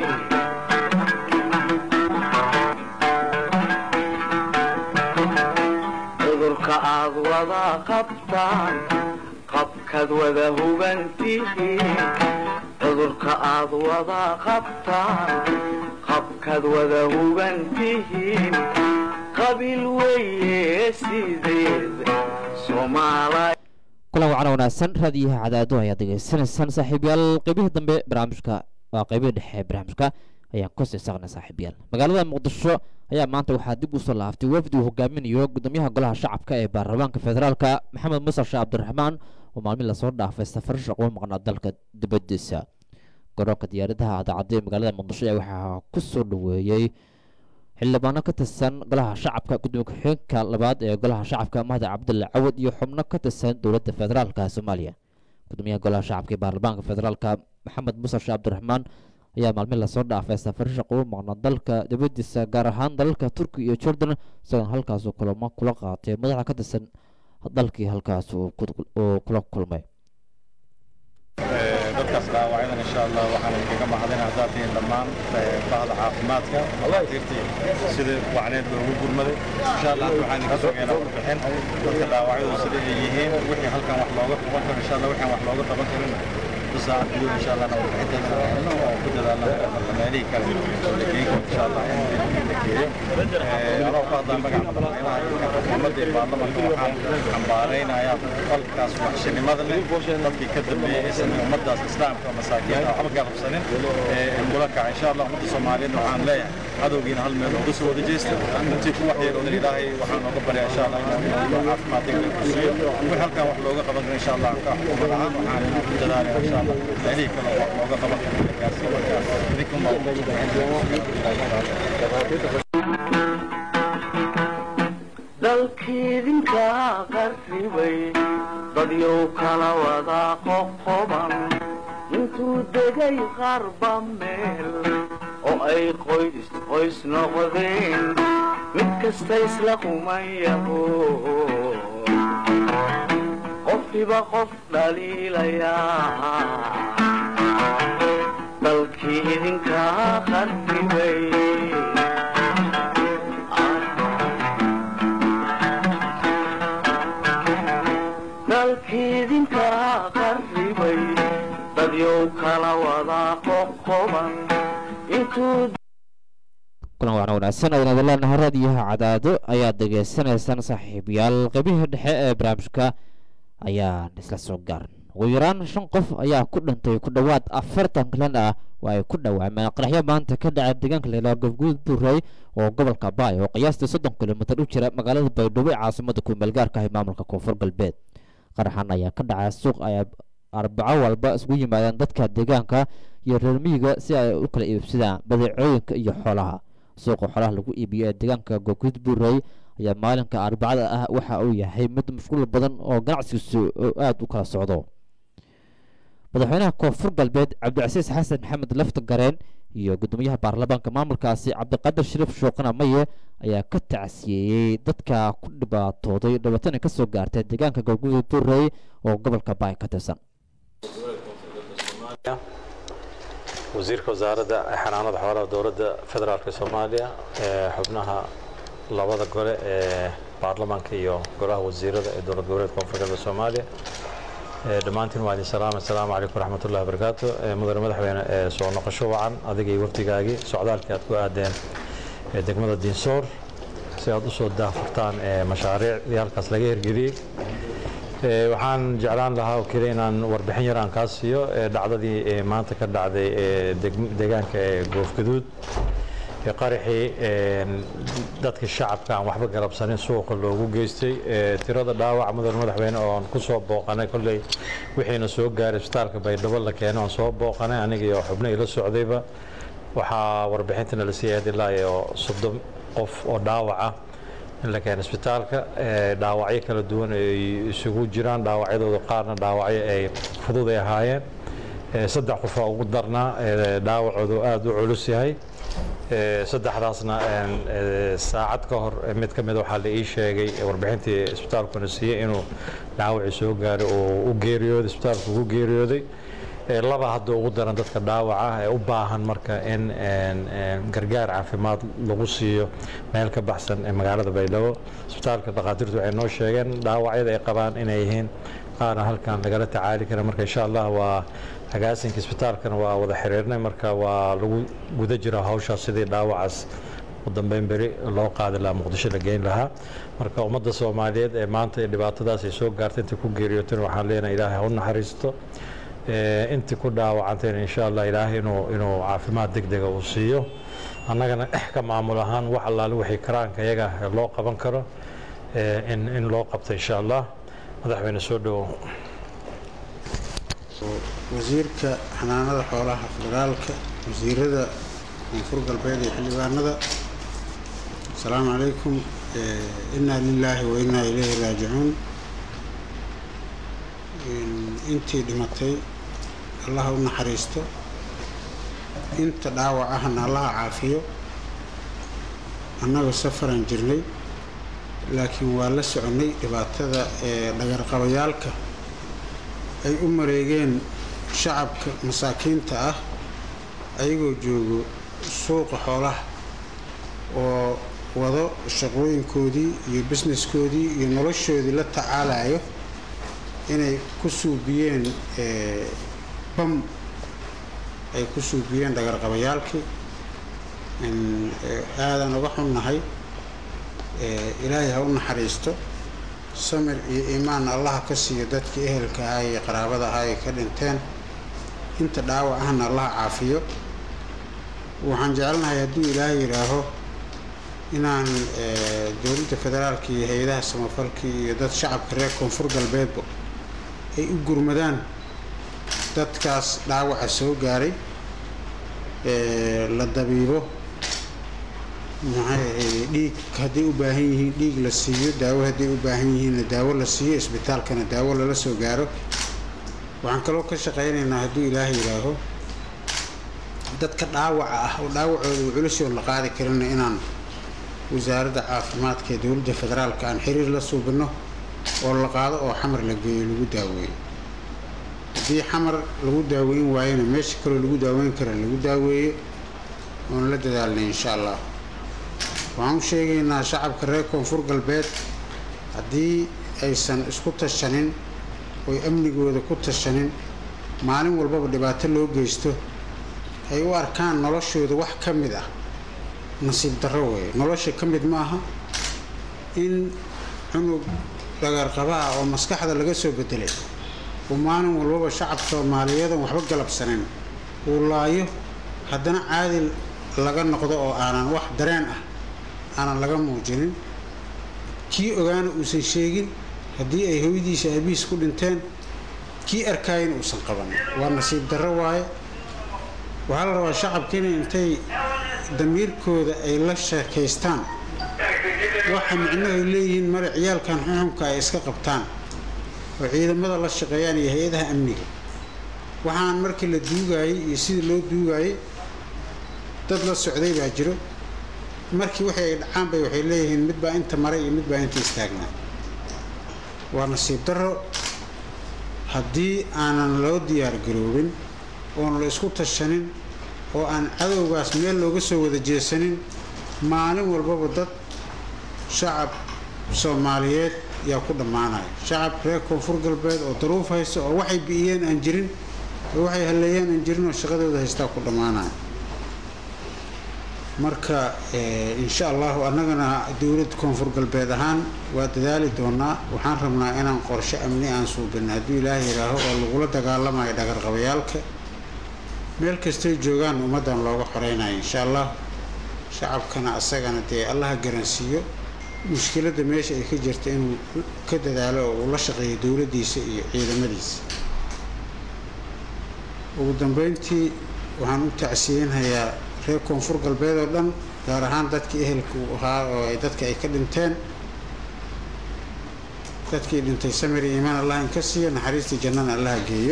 cudurka aad wada qabtaan qabkaad wada hubantihiin cudurka aad wada qabtaan qabkaad wada hubantihiin qabiil weeye sideed soomaala kulan wacana wanaagsan raadiyaha cadaado ayaad degeysanaysaan saaxiibyaal qeybihii dambe barnaamijka waa qeybihii dhexe ee barnaamijka ayaan ku sii saqnay saaxiibyaal magaalada muqdisho ayaa maanta waxaa dib usoo laaftay wafdi uu hogaaminayo gudoomiyaha golaha shacabka ee baarlamaanka federaalka maxamed musar sheekh cabdiraxmaan oo maalmin lasoo dhaafay safar shaqo maqnaa dalka dibadiisa garoonka diyaaradaha adaacadda ee magaalada muqdisho ayaa waxaa ku soo dhaweeyey xildhibaano ka tirsan golaha shacabka gudoomiye ku-xigeenka labaad ee golaha shacabka mahdi cabdulle cawad iyo xubno ka tirsan dowladda federaalka soomaaliya gudoomiyaha golaha shacabka ee baarlamaanka federaalka maxamed muuse sheekh cabdiraxmaan ayaa maalmin lasoo dhaafay safari shaqo u maqna dalka dibadiisa gaar ahaan dalalka turkiya iyo jordan isagoona halkaas kulamo kula qaatay madaxa ka tirsan dalkii halkaas uu kula kulmay dadkaas dhaawacyadan insha allah waxaan idinkaga mahadin haddaad tihiin dhammaan bahda caafimaadka dhakhaatiirtii sida wacneed loogu gurmaday insha allah hadda waxaan idinka sugeynaa warbixin dadka dhaawacyadu sida ay yihiin wixii halkan wax looga qaban karo insha allah waxaan wax looga qaban karin بساعة اليوم إن شاء الله نوم حتى وكذا لنا مالي كان لكيكم إن شاء الله أنا وقعد بقى محمد البرلمان وحان عمبارين يا فالكاس وحشن مدن dadkii ka dambeeyay isna ummadaas islaamka masaakiinta waxba ka qabsanin mulaka insha allah ummadda soomaaliyeed waxaan leeyahay cadowgiina hal meel uga soo wada jeesta intii ku waxyeeloodan ilaahay waxaan nooga baryaa insha allah inuu caafimaad degdeg ku siiyo wix halkan wax looga qaban karo insha allah ka xukuumad ahaan waxaan ku dadaalaya insha allah meelihii kale wax looga qaban karo in la gaarsiiyo markaas idinkuma dalkiidinka qarribay dadyow kala wada qoqoban intuu degay qarba meel oo ay qoys qoys noqdeen mid kasta isla qumayaho qofkiba qof dhaliilayaa dalkii idinka qarribay dalkiidinka qarribay dadyow kala wada qoqoban intuu kulan wacan wanaagsan ayaan idin leenahay raadiyaha cadaado ayaad degeysanaysaan saaxiibayaal qaybihii dhexe ee barnaamijka ayaan isla soo gaaran ugu yaraan shan qof ayaa ku dhintay ku dhowaad afartan kalan ah oo ay ku dhawaameen qaraxyo maanta ka dhacay deegaanka leelaa gofguud buurey oo gobolka baay oo qiyaastii soddon kilomitir u jira magaalada baydhabo ee caasimada kumeelgaarka ah ee maamulka koonfur galbeed qaraxan ayaa ka dhacay suuq ay arbaco walba isugu yimaadeen dadka deegaanka iyo reer miyiga si ay u kala iibsadaan badeecooyinka iyo xoolaha suuqa xoolaha lagu iibiyo ee deegaanka goguud buurey ayaa maalinka arbacada ah waxa uu yahay mid mashquul badan oo ganacsigiisu aada u kala socdo madaxweynaha koonfur galbeed cabdicasiis xasan maxamed lafta gareen iyo gudoomiyaha baarlamaanka maamulkaasi cabdiqaadir shariif shuuqana maye ayaa ka tacsiyeeyey dadka ku dhibaatooday dhibaatana ka soo gaartay deegaanka goguud buurey oo gobolka baay ka tirsan wasiirka wasaaradda xanaanada xoolaha dowladda federaalka soomaaliya ee xubnaha labada gole ee baarlamaanka iyo golaha wasiirada ee dowlad goboleedka koonfur galbeed soomaaliya dhammaantiin waa idin salaam assalaamu calaykum waraxmatullahi wabarakaatu mudane madaxweyne ee soo noqosho wacan adiga iyo wafdigaagii socdaalkii aad ku aadeen degmada diinsoor si aad usoo daafurtaan mashaariicdii halkaas laga hirgeliyey waxaan jeclaan lahaa oo keliya inaan warbixin yar aan kaa siiyo dhacdadii maanta ka dhacday deegaanka ee goofgaduud qaraxii dadka shacabka aan waxba galabsanin suuqa loogu geystay tirada dhaawac mudan madaxweyne oon ku soo booqanay kolley wixiina soo gaaray isbitaalka baydhabo la keenay oon soo booqanay aniga iyo xubno ila socdayba waxaa warbixintana la siiyay ilaa iyo soddon qof oo dhaawac ah in la keeno isbitaalka dhaawacyo kala duwan ay isugu jiraan dhaawacyadooda qaarna dhaawacyo ay fudud ay ahaayeen saddex qofaa ugu darnaa dhaawacoodu aada u culus yahay saddexdaasna saacad ka hor mid ka mid waxaa la ii sheegay warbixintii isbitaalkuna siiyey inuu dhaawacii soo gaaray oo u geeriyooday isbitaalku ugu geeriyooday laba hadda ugu daran dadka dhaawaca ee u baahan marka in gargaar caafimaad lagu siiyo meel ka baxsan ee magaalada baydhabo isbitaalka dhakhaatiirtu waxay noo sheegeen dhaawacyada ay qabaan inay yihiin qaarna halkan lagala tacaali kara marka insha allah waa agaasinka isbitaalkana waa wada xiriirnay marka waa lagu guda jira hawshaas sidii dhaawacaas u dambeyn beri loo qaadi lahaa muqdisho la geyn lahaa marka ummadda soomaaliyeed ee maanta dhibaatadaas ay soo gaartay intii ku geeriyooteen waxaan leenahay ilaahay ha u naxariisto intii ku dhaawacantayna insha allah ilaahay inuu inuu caafimaad degdega uu siiyo annagana ka maamul ahaan wax allaale wixii karaanka iyaga loo qaban karo in in loo qabto insha allah madaxweyne soo dhowow wasiirka xanaanada xoolaha federaalka wasiirada koonfur galbeed iyo xildhibaanada asalaamu calaykum inaa lilaahi wa inaa ilayhi raajicuun intii dhimatay allaha u naxariisto inta dhaawac ahna allaha caafiyo annagu safaran jirnay laakiin waa la soconay dhibaatada ee dhagarqabayaalka ay u mareegeen shacabka masaakiinta ah ayagoo joogo suuqa xoolaha oo wado shaqooyinkoodii iyo busineskoodii iyo noloshoodii la tacaalayo inay ku suubiyeen bam ay ku suubiyeen dhagarqabayaalkii aadan uga xunnahay ilaahay ha u naxariisto samir iyo iimaan allaha ka siiyo dadkii ehelka ahaa iyo qaraabada ahaa ay ka dhinteen inta dhaawac ahna allaha caafiyo waxaan jecelnahay hadduu ilaahay yidhaaho inaan dowladda federaalka iyo hay-adaha samafalkii iyo dad shacabka reer koonfur galbeedba ay u gurmadaan dadkaas dhaawaca soo gaaray la dabiibo maxay ahayd dhiig hadday u baahan yihiin dhiig la siiyo daawo hadday u baahan yihiinna daawo la siiyo isbitaalkana daawo lala soo gaaro waxaan kaloo ka shaqaynaynaa hadduu ilaahay yidhaaho dadka dhaawaca ah oo dhaawacooda uu culusoo la qaadi karina inaan wasaaradda caafimaadka ee dowladda federaalka aan xiriir la suubino oo la qaado oo xamar la geeyo lagu daaweeyo haddii xamar lagu daaweyn waayona meesha kaloo lagu daaweyn kara lagu daaweeyo oon la dadaalnay insha allah waxaan u sheegaynaa shacabka reer koonfur galbeed haddii aysan isku tashanin oy amnigooda ku tashanin maalin walbaba dhibaato loo geysto ay u arkaan noloshooda wax ka mid ah nasiib darro weeye nolosha ka mid maaha in cunug dhagarqabaha oo maskaxda laga soo bedelay uu maalin walbaba shacab soomaaliyeedan waxba galabsanin uu laayo haddana caadil laga noqdo oo aanan wax dareen ah aanan laga muujinin kii ogaana uusan sheegin haddii ay hooyadiisa aabihiis ku dhinteen kii arkaayana uusan qabanin waa nasiib darro waaye waxaa la rabaa shacabkiina intay damiirkooda ay la sheekaystaan waxa micnuhu ay leeyihiin mare ciyaalkan xuxunka ay iska qabtaan oo ciidamada la shaqeeyaan iyo hay-adaha amniga waxaan markii la duugaayey iyo sidii loo duugaayey dad la socday baa jiro markii wixii ay dhacaan bay waxay leeyihiin mid baa inta maray iyo mid baa inta istaagnaa waa nasiib darro haddii aanan loo diyaar garoobin oon la isku tashanin oo aan cadowgaas meel looga soo wada jeesanin maalin walbaba dad shacab soomaaliyeed yaa ku dhammaanaya shacab reer koonfur galbeed oo daruuf haysta oo waxay bi'iyeen aan jirin oo waxay halleeyeen aan jirin oo shaqadooda haystaa ku dhammaanaya marka insha allahu annagana dowlad koonfur galbeed ahaan waa dadaali doonaa waxaan rabnaa inaan qorshe amni aan suubin hadduu ilaaha yidhaaho oo lagula dagaalamayo dhagarqabayaalka meel kastay joogaan ummaddan looga xoreynayo insha allah shacabkana asagana dee allaha garansiiyo mushkiladda meesha ay ka jirta inuu ka dadaalo oo uu la shaqeeyo dowladdiisa iyo ciidamadiisa ugu dambeyntii waxaan u tacsiyenhayaa reer koonfur galbeed oo dhan gaar ahaan dadkii ehelka uu ahaa oo ay dadka ay ka dhinteen dadkii dhintay samir iyo iimaan allah in ka siiyo naxariistii jannana allaha geeyo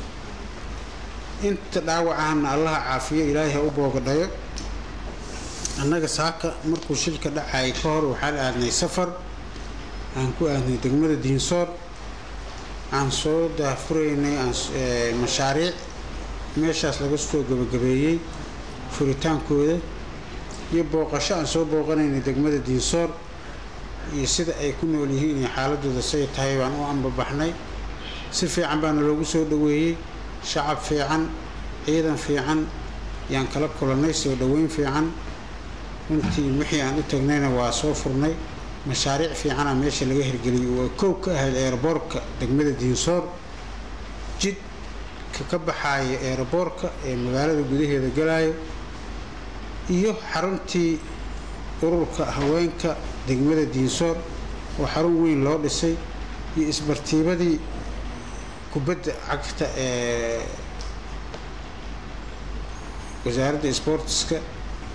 inta dhaawacahana allaha caafiyo ilaahay ha u boogadhayo annaga saaka markuu shilka dhacayay ka hor waxaan aadnay safar aan ku aadnay degmada diinsoor aan soo daafuraynay mashaariic meeshaas laga soo gabagabeeyey furitaankooda iyo booqasho aan soo booqanaynay degmada diinsoor iyo sida ay ku nool yihiin iyo xaaladooda say tahay baan u ambabaxnay si fiican baana loogu soo dhoweeyey shacab fiican ciidan fiican yaan kala kulannay soo dhoweyn fiican runtii wixii aan u tagnayna waa soo furnay mashaariic fiicana meesha laga hirgeliyay waa koow ka ahayd eeraboorka degmada diinsoor jidka ka baxaaya eeraboorka ee magaalada gudaheeda galaayo iyo xaruntii ururka haweenka degmada diinsoor oo xarun weyn loo dhisay iyo isbartiibadii kubadda cagta ee wasaaradda sboortiska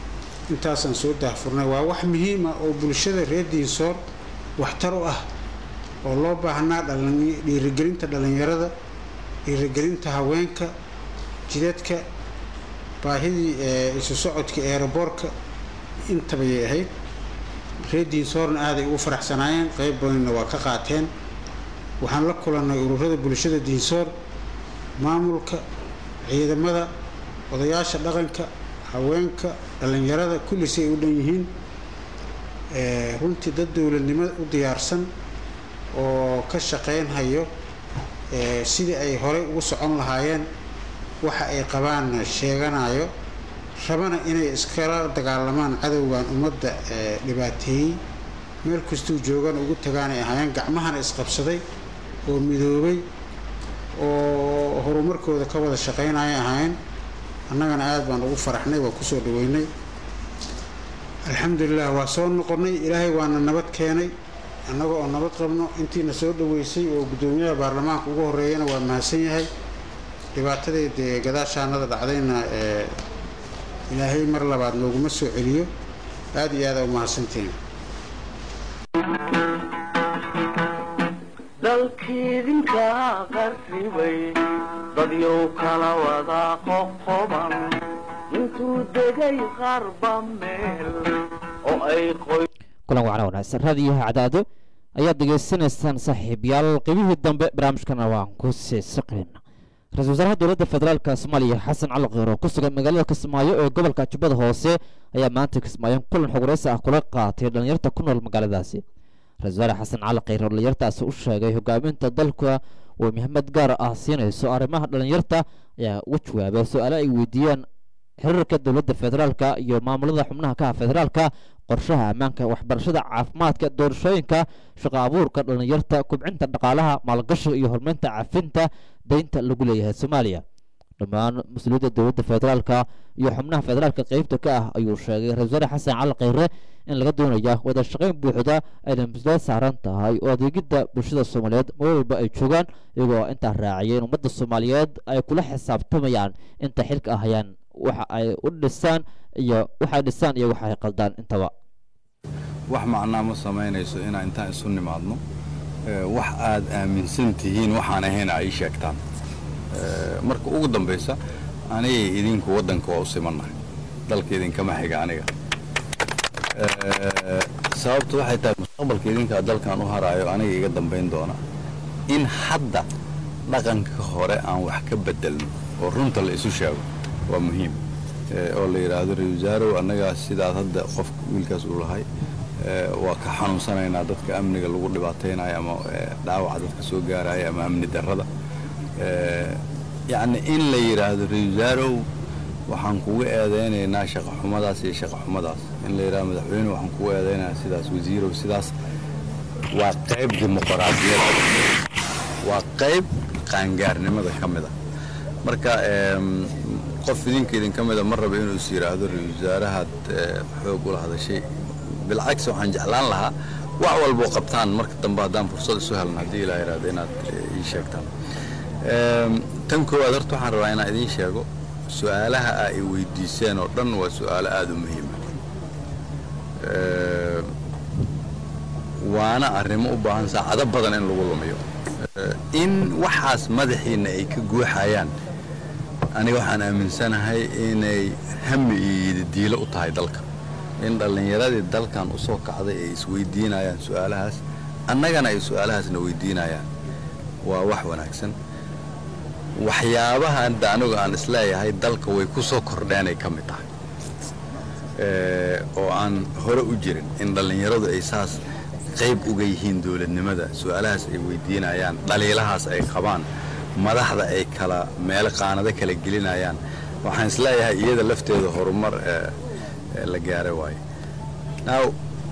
intaasaan soo daahfurnay waa wax muhiima oo bulshada reer diinsoor waxtar u ah oo loo baahnaa dhalin- dhiirigelinta dhallinyarada dhiirigelinta haweenka jidadka baahidii ee isu socodka eeraboorka intabayay ahayd reer diinsoorna aaday ugu faraxsanaayeen qayb badanna waa ka qaateen waxaan la kulannay ururada bulshada diinsoor maamulka ciidamada odayaasha dhaqanka haweenka dhallinyarada kulli si ay u dhan yihiin ee, runtii dad dowladnimo u diyaarsan oo ka shaqaynhayo ee, sidii ay horey ugu socon lahaayeen waxa ay qabaanna sheeganayo rabana inay iskala dagaalamaan cadowgan ummadda ee dhibaateeyey meel kastuu joogana ugu tagaan ay ahaayeen gacmahana isqabsaday oo midoobay oo horumarkooda ka wada shaqaynaya ahaayeen annagana aad baan ugu faraxnay waa kusoo dhaweynay alxamdulilah waa soo noqonnay ilaahay waana nabad keenay annaga oo nabad qabno intiina soo dhaweysay oo guddoomiyaha baarlamaanka ugu horeeyana waa mahadsan yahay dhibaatadeed ee gadaashaanada dhacdayna ee ilaahay mar labaad nooguma soo celiyo aad iyo aada u mahadsantihiin dalkiidinka qarribay dadyow kala wada qoqoban intuu degay qarba meel oo ay qoy kulan wacna wanaagsan raadiyaha cadaado ayaad degeysanaysaan saaxiibyaal qeybihii dambe barnaamijkana waan ku sii siqayna ra-iisul wasaaraha dowladda federaalka soomaaliya xasan cali kheyro ku sugan magaalada kismaayo ee gobolka jubbada hoose ayaa maanta kismaayo kulan xogwareysi ah kula qaatay dhalinyarta ku nool magaaladaasi ra-isul wasaare xasan cali kheyro dhalinyartaasi u sheegay hogaaminta dalka uu muhiimad gaar ah siinayso arrimaha dhalinyarta ayaa uga jawaabay su-aale ay weydiiyeen xiriirka dowladda federaalka iyo maamulada xubnaha ka ah federaalka qorshaha ammaanka waxbarashada caafimaadka doorashooyinka shaqo abuurka dhalinyarta kubcinta dhaqaalaha maalgashiga iyo horumarinta cafinta deynta lagu leeyahay soomaaliya dhammaan mas-uuliyadda dowladda federaalka iyo xubnaha federaalka qeybta ka ah ayuu sheegay ra-isul wasaare xasan cali kheyre in laga doonaya wada shaqayn buuxda ayna mas-uuliyad saaran tahay oo adeegidda bulshada soomaaliyeed meel walba ay joogaan iyagoo intaa raaciyay in ummadda soomaaliyeed ay kula xisaabtamayaan inta xilka ahayaan waxa ay u dhisaan iyo waxay dhisaan iyo waxa ay qaldaan intaba wax macnaa ma samaynayso inaan intaan isu nimaadno ee, wax aad aaminsan tihiin waxaan ahayna ay sheegtaan Ee, marka ugu dambaysa anigay idinku waddanka waa u simannahay dalka idinkama xiga aniga Ee, sababtu waxay tahay mustaqbalka idinkaa dalkan u haraayo aniga iga dambayn doona in hadda dhaqanka hore aan wax ka bedelno oo runta la isu sheego waa muhiim Ee, oo la yidhaahdo ra-isul wasaarow annagaa sidaad hadda qof wiilkaas uu lahay ee, waa ka xanuunsanaynaa dadka amniga lagu dhibaataynayo ama ee, dhaawaca dadka soo gaaraya ama amni darrada Ee, yacni in la yidhaahdo ra-isul wasaarow waxaan kugu eedaynaynaa shaqo xumadaas iyo shaqo xumadaas in la yidhahdo madaxweyne waxaan kugu eedaynayaa sidaas wasiirow sidaas waa qayb dimuqraadiyadda waa qayb qaangaarnimada ka mid a marka em, qof idinka idinka mida ma raba inuu is yidhaahdo ra-isul wasaarahaad eh, xoog ula hadashay bilcagsi waxaan jeclaan lahaa wax walboo qabtaan marka dambe haddaan fursad isu helno haddii ilaa yidhaahdo inaad eh, ii sheegtaan Em, tan koowaad horta waxaan rabaa inaan idiin sheego su-aalaha aa i weydiiseen oo dhan waa su-aalo aada u muhiima Em, waana arrimo u baahan saacado badan in lagu lumiyo Eh, in waxaas madaxiinna ay ka guuxayaan aniga waxaan aaminsanahay inay hami iyo yidadiilo u tahay dalka in dhallinyaradii dalkan u soo kacday ay isweydiinayaan su-aalahaas annagana ay su-aalahaasna weydiinayaan waa wax wanaagsan waxyaabaha hadda anigu aan isleeyahay dalka way ku soo kordheenay ka mid tahay Eh, oo aan hore u jirin in dhallinyaradu ay saas qayb uga yihiin dowladnimada su-aalahaas ay weydiinayaan dhaliilahaas ay qabaan madaxda ay kala meelo qaanado kala gelinayaan waxaan isleeyahay iyada lafteeda horumar eh, eh, la gaaray waaye now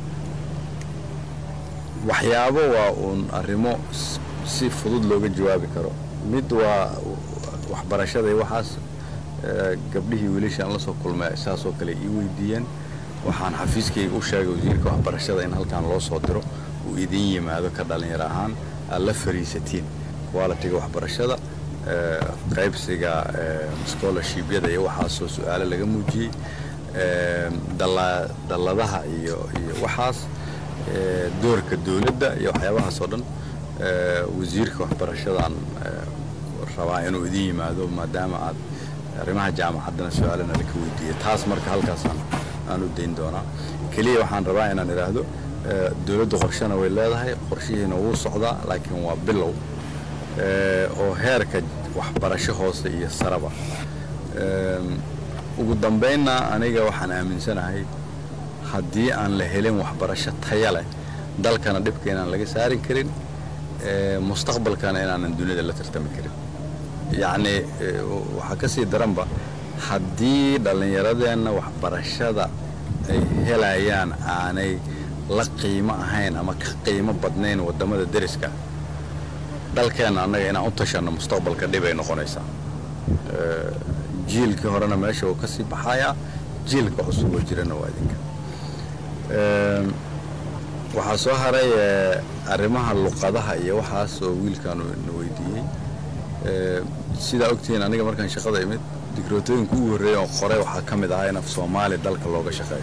waxyaabo waa uun arrimo s- si fudud looga jawaabi karo mid waa waxbarashada iyo waxaas eh, gabdhihii wiilashaan la soo kulmay saasoo kale ii weydiiyeen waxaan xafiiskayga u sheegay wasiirka waxbarashada in halkan loo soo diro uu idin yimaado ka dhallinyaro ahaan aad la fariisatiin qualitiga waxbarashada eh, qaybsiga eh, scholarshibyada iyo waxaasoo su-aalo laga muujiyey Ee, dalla- dalladaha iyo iyo waxaas ee, doorka dowladda iyo waxyaabahaas oo dhan ee, wasiirka waxbarashadan ee, rabaa inuu idin yimaado maadaama aad arrimaha jaamacaddana su-aalana laka weydiiyey taas marka halkaasaan aan u dayn doonaa keliya waxaan rabaa inaan idhaahdo ee, dowladdu qorshana way leedahay qorshihiina wuu socdaa laakiin waa bilow ee, oo heerka waxbarasho hoose iyo saraba Ee, ugu dambaynna aniga waxaan aaminsanahay haddii aan la helin waxbarasho taya leh dalkana dhibka inaan laga saarin karin ee, mustaqbalkana inaanan dunida la tartami karin yacni ee, waxaa ka sii daranba haddii dhallinyaradeenna waxbarashada ay helayaan aanay la qiimo ahayn ama ka qiimo badnayn waddamada deriska dalkeenna annaga inaan u tashanno mustaqbalka dhib ay noqonaysaa Ee, jiilkii horena meesha uu ka sii baxayaa jiilka cusub oo jirana waa idinka Ee, waxaa soo haray ee, arrimaha luqadaha iyo waxaas oo wiilkan uu na weydiiyey Ee, sidaa ogtihiin aniga markaan shaqada imid digrootooyinka ugu horreeya oo qoray waxaa ka mid ahaa in af soomaali dalka looga shaqeeyo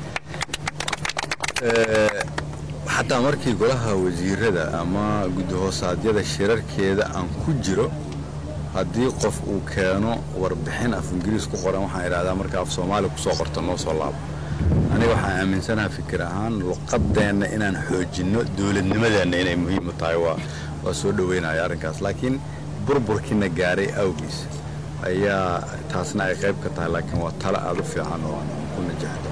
Ee, xataa markii golaha wasiirada ama guddi-hoosaadyada shirarkeeda aan ku jiro haddii qof uu keeno warbixin af ingiriis ku qoran waxaan idhahdaa marka af soomaali kusoo qorto noo soo laabo aniga waxaan aaminsanaha fikir ahaan luqadeenna inaan xoojinno dowladnimadeenna inay muhiim u tahay waa waa soo dhoweynaya arrinkaas laakiin burburkiina gaaray awgiis ayaa taasna ay qayb ka tahay laakiin waa talo aada u fiican oo aan ku najahdo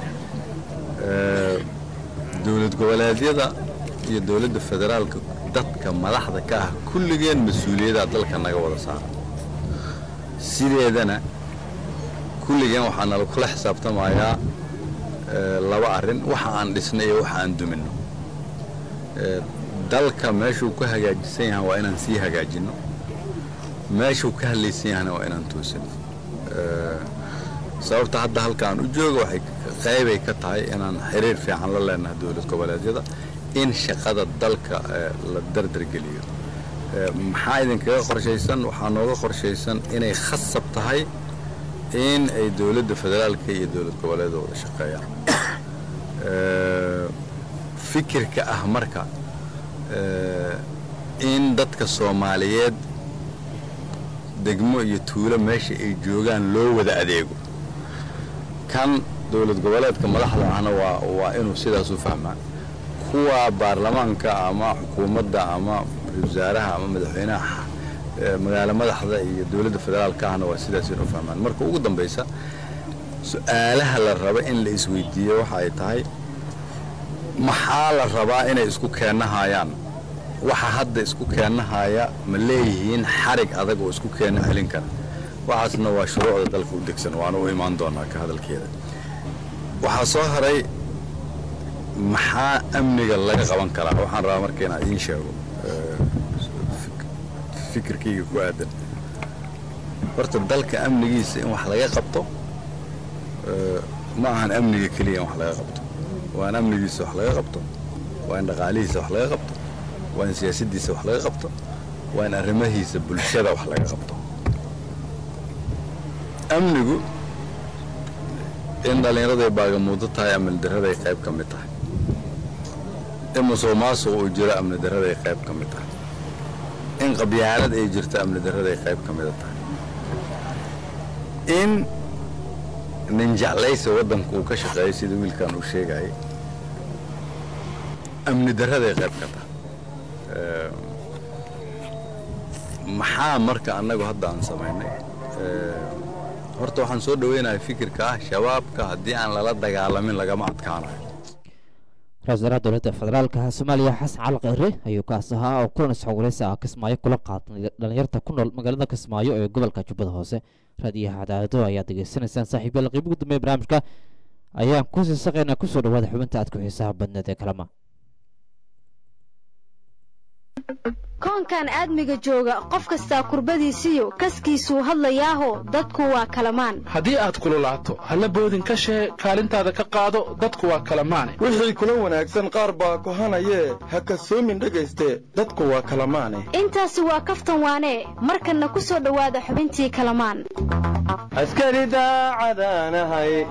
Ee, dowlad goboleedyada iyo dowladda federaalka dadka madaxda ka ah kulligeen mas-uuliyaddaa dalka naga wada saara sideedana kulligeen waxaa nala kula xisaabtamayaa ee, laba arrin waxa aan dhisnay iyo waxa aan duminno Ee, dalka meeshuu ka hagaajisan yahay waa inaan sii hagaajinno meeshuu ka hadlaysan yahana waa inaan toosino Ee, sababta hadda halkaan u jooga waxay qaybay ka tahay inaan xiriir fiican la leenahay dowlad goboleedyada in shaqada dalka ee, la dardargeliyo Ee, maxaa idinkaga qorshaysan waxaa nooga qorshaysan inay khasab tahay in ay dowladda federaalka iyo dowlad goboleeda wada shaqeeyaan Ee, fikirka ah marka ee, in dadka soomaaliyeed degmo iyo tuulo meesha ay joogaan loo wada adeego kan dowlad goboleedka madaxda ahna waa waa inuu sidaas u fahmaa kuwa baarlamaanka ama xukuumadda ama ra-iisul wasaaraha ama madaxweynaha ee, magaalo madaxda iyo dowladda federaalka ahna waa sidaas inuu fahmaan marka ugu dambaysa su-aalaha la raba in la isweydiiyo waxa ay tahay maxaa la rabaa inay isku keennahayaan waxa hadda isku keennahaya ma leeyihiin xarig adag oo isku keenna celin kara waxaasna waa shuruucda dalka u degsan waana u imaan doonaa ka hadalkeeda waxaa soo haray maxaa amniga laga qaban karaa waxaan rabaa marka inaan idiin sheego ee, fik- fikirkayga ku aadan horta dalka amnigiisa in wax laga qabto ee, ma ahan amniga keliya in wax laga qabto waa in amnigiisa wax laga qabto waa in dhaqaalihiisa wax laga qabto waa in siyaasaddiisa wax laga qabto waa in arrimahiisa bulshada wax laga qabto amnigu in dhallinyaraday baagamuudo tahay amni darraday qayb ka mid tahay in musuqmaasuq uu jiro amni darraday qayb ka mid tahay in qabyaalad ay jirto amni darraday qayb ka mida tahay in nin jeclaysa waddanka uu ka shaqeeyo sida wiilkan uu sheegayay amni darraday qayb ka tahay Ee, maxaa marka annagu hadda aan samaynay Ee, horta waxaan soo dhaweynayaa fikirka ah shabaabka haddii aan lala dagaalamin lagama adkaanayo ra-iisul wasaaraha dowladda federaalka soomaaliya xasan cali kheyre ayuu kaas ahaa oo kulan isxogwareysi ah kismaayo kula qaatay dhalinyarta ku nool magaalada kismaayo ee gobolka jubbada hoose raadiyaha cadaado ayaad degeysanaysaan saaxiibyada qiibo ugu dambeeya barnaamijka ayaan kusii saqaynaa kusoo dhawaada xubinta aad ku xiisaha badneed ee kalama koonkan aadmiga jooga qof kastaa kurbadiisiyo kaskiisuu hadlayaaho dadku waa kalamaan haddii aad kululaato halla boodin ka shee kaalintaada ka qaado dadku waa kalamaane wixii kula wanaagsan qaar baa kohanayee ha kasoomin dhegayste dadku waa kalamaane intaasi waa kaftan waanee markanna ku soo dhowaada xubintii kalamaan askari daacadaanahay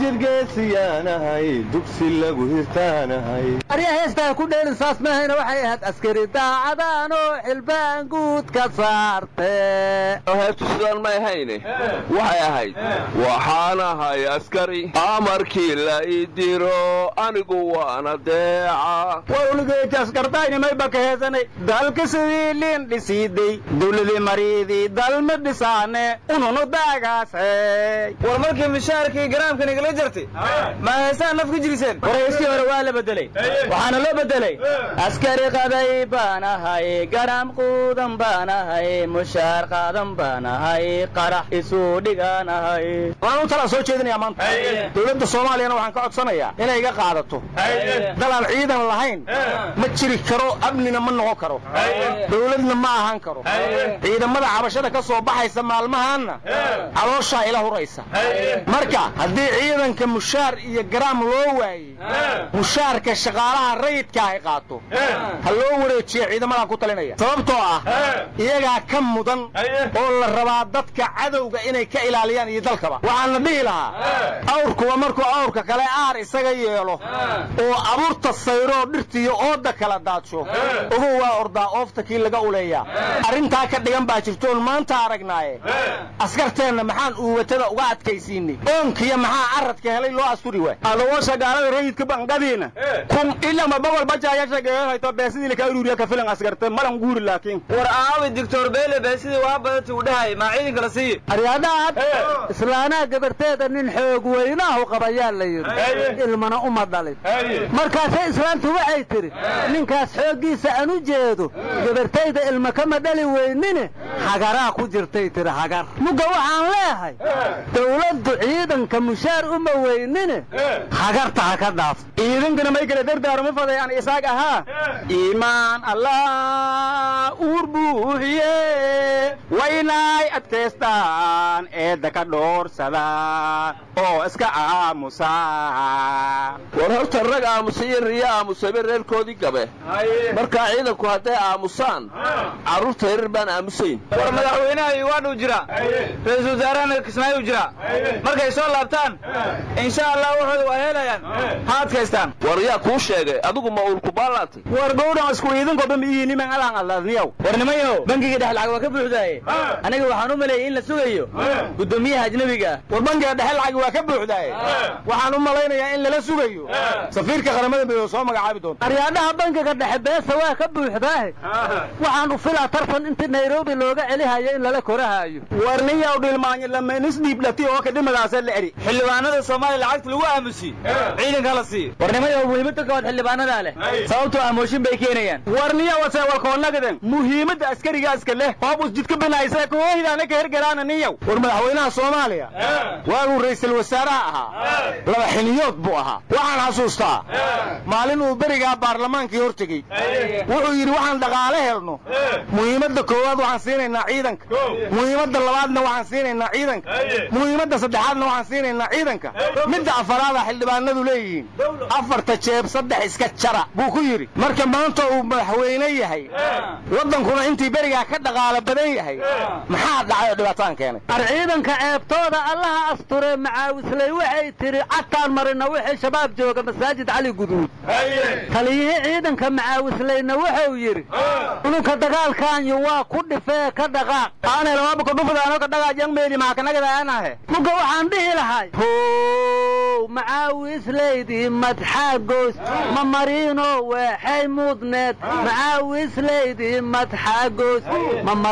daljirgeesiyaanahay dugsi lagu hirtaanahay arya heestaa ku dheelin saas maahayna waxay ahayd askari daacadaanoo xilbaan guud ka saarte heestu sidaan ma ahayne waxay ahayd waxaan ahay askari amarkii la ii diro anigu waana deeca war uligeeti askardaynimay baka heesanay dalka sidii liin dhisiiday dawladii mariidii dalma dhisaane ununu daagaasay war markii mishaarkii garaamkan igala jartay ma heesaan naf ka jiriseen warayskii hore waa la bedelay waxaana loo bedelay askari qaday baan ahay garam quudan baan ahay mushaar qaadan baan ahay qarax isuu dhigaan ahay waan u talaa soo jeedinayaa maanta dowladda soomaaliyana waxaan ka codsanayaa inay iga qaadato dalaan ciidan lahayn ma jiri karo amnina ma noqon karo dowladna ma ahaan karo ciidamada cabashada ka soo baxaysa maalmahaanna calooshaa ila huraysa marka haddii ciidanka mushaar iyo garaam loo waayey mushaarka shaqaalaha rayidka ay qaato ha loo wareejiyo ciidamadan ku talinaya sababtoo ah iyagaa ka mudan oo la rabaa dadka cadowga inay ka ilaaliyaan iyo dalkaba waxaan la dhihi lahaa awrkuwa markuu awrka kale aar isaga yeelo oo abuurta sayroo dhirtiiyo ooda kala daadsho ogow waa ordaa oofta kii laga uleeyaa arrintaa ka dhigan baa jirtoon maanta aragnaaye askarteenna maxaan uuwatada uga adkaysiinay oonkiya maxaa caradka helay loo asturi waay adawosha gaalada rayidka banqadiina kun ilama bogol bajaaya shageeyahayto beesidii laka ururiya ka filan askarta malan guuri laakiin war aawi doctor beele beesidii waa badanta uu dhahay maa ciidanka la siiye aryaadhaad islaanaha gabarteeda nin xoog weynaahu qabayaa la yidhi ilmana uma dhalin markaasay islaantu waxay tidhi ninkaas xooggiisa aan u jeedo gabartayda ilma kama dhali weynine hagaraa ku jirtay tidhi hagar mugga waxaan leehay dawladdu ciidanka mushaar uma weynine hagarta ha ka dhaaf ciidankana may kala dardaaruma fadayaan isaag ahaa iimaan allah uur buuxiye waynay adkaystaan eedda ka dhoorsadaan oo iska aamusaa war horta rag aamusay iyo riyo aamusayba reerkoodii gabe markaa ciidanku hadday aamusaan carruurta yarar baan aamusayn war madaxweynaha iwaadhuu jira ra-iisul wasaarahana kismaayu jira markay soo laabtaan insha allah waxooda waa helayaan ha adkaystaan war yaa kuu sheegay adigu ma uurku baalaatay war gowdhan isku iidankoba miyiiniman alaan alladniyow war nimayo bangiga dhexe lacag waa ka buuxdaaye aniga waxaan u maleeyey in la sugayo guddoomiyaha ajnabiga war bangiga dhexe lacag waa ka buuxdaaye waxaan u malaynayaa in lala sugayo safiirka qaramada midoobe soo magacaabi doonta aryaadhaha bangiga dhexe beesa waa ka buuxdaahe waxaan u filaa tartan intii nairobi looga celihayo in lala korahaayo war niyaw dhilmaanyo lamanisdhiibdhati oo kadhimadaasa la eri xildhibaanada soomaaliya lacagta lagu aamusiye ciidanka la siiyo war nimayo muhiimadda kowaad xildhibaanadaa leh sababtoo ah mooshin bay keenayaan war niya wase walkoonnagaden muhiimadda askarigaska leh hoob usjidka binaysa koohidaana ka hergaraana niyaw war madaxweynaha soomaaliya waaguu ra'iisul wasaaraha ahaa laba xiniyood buu ahaa waxaan xasuustaa maalin uu berigaa baarlamaankii hor tegey wuxuu yidhi waxaan dhaqaale helno muhiimadda koowaad waxaan siinaynaa ciidanka muhiimadda labaadna waxaan siinaynaa ciidanka muhiimadda saddexaadna waxaan siinaynaa ciidanka midda afaraada xildhibaanadu leeyihiin afarta jeeb saddex iska jara buu ku yidhi marka maanta uu madaxweyne yahay waddankuna intii berigaa ka dhaqaalo badan yahay maxaa dhacay oo dhibaataan keenay ar ciidanka ceebtooda allaha asture macaawisley waxay tidhi cataan marina wixii shabaab jooga masaajid cali guduud taliyihii ciidanka macaawisleyna wuxuu yidhi ununka dagaalkaanyu waa ku dhifee ka dhaqaaq aanay lababaka dhufdaano ka dhagaajang meeli maakanagadaanahe muga waxaan dhihi lahay how macaawislaydii madxaagoos ma mariino weexay mudneed macaawislaydii madxaagoos ma mariino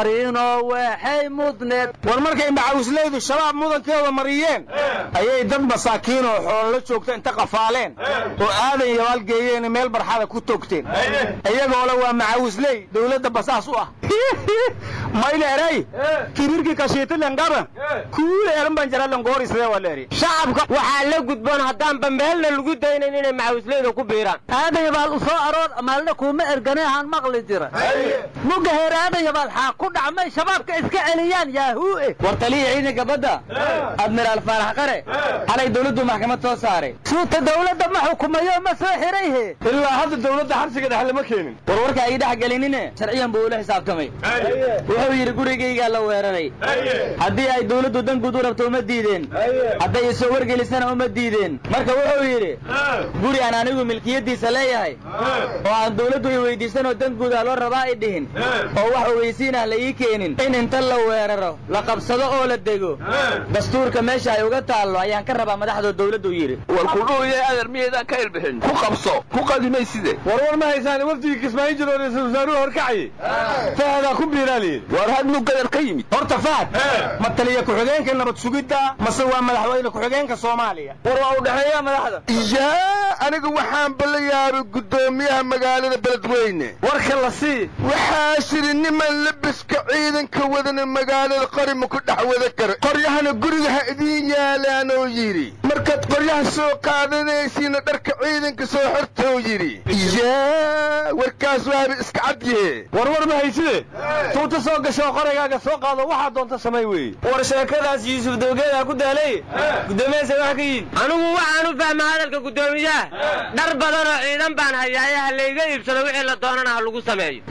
waxay mudneed war markay macawisleydu shabaab mudankeeda mariyeen ayay dad masaakiin oo xoolo la joogta inta qafaaleen oo aadan yabaal geeyeen meel barxada ku togteen iyagoole waa macawisley dowladda basaas u ah mayle eray kibirkii kashiitilengaba kuule eran shacabka waxaa la gudboon haddaanba meelna lagu daynayn inay macawisleyda ku biiraan aadan yabaal u soo aroor maalna kuuma ergane ahaan maqli jira muga heer aadan yabaal xaa ku dhacmay shabaabka iska celiyaan yaahuu war taliya ciidanka badda admiraal faarax qare xalay dowladdu maxkamad soo saaray suuta dowladda ma xukumayo ma soo xirayhe ilaa hadda dowladda xabsiga dhexe lama keenin war warka ay dhex gelinine sharciyan buu ula xisaabtamay wuxuu yidhi gurigaygaa la weeraray haddii ay dowladdu dan guud u rabto uma diideen hadday isoo wargelisana uma diideen marka wuxuu yidhi guri aan anigu milkiyaddiisa leeyahay oo aan dowladdu i weydiisanoo dan guudah loo rabaa i dhihin oo wax ogeysiin ah la ii keenin in inta la weeraro la qabsado oo la dego dastuurka meesha ay uga taallo ayaan ka rabaa madaxdoo dowladdu yidhi war kudhuuya adeer miyaydaan ka ilbixin ku qabso ku qadimay side warwar ma haysaan wafdigii kismaayin jiro ra-iisul wasaaruhu horkacayay fahadaa ku biiraaliye war hadnu gadar ka yimid horta fahad ma taliya ku-xigeenka nabad sugidda mase waa madaxweyne ku-xigeenka soomaaliya war waa u dhexeeya madaxda yaa aniga waxaan bala yaabay guddoomiyaha magaalada beledweyne warka la sii waxaa shiri niman labiska ciidanka wadana magaalada qori ma ku dhex wada kara qoryahana guriga ha idiin yaalaanoo yidhi markaad qoryaha soo qaadanaysiina dharka ciidanka soo xortou yidhi yaa warkaas waaba iska cadyahe warwar ma hayside tuuta soo gashoo qoraygaaga soo qaado waxaa doonta samay weeye war sheekadaas yuusuf dowgeedaa ku daalay guddoomiyahaasa wax ka yihin anigu waxaan u fahma hadalka guddoomiyaha dhar badan oo ciidan baan hayaaye ha layga iibsado wixii la doonana ha lagu sameeyo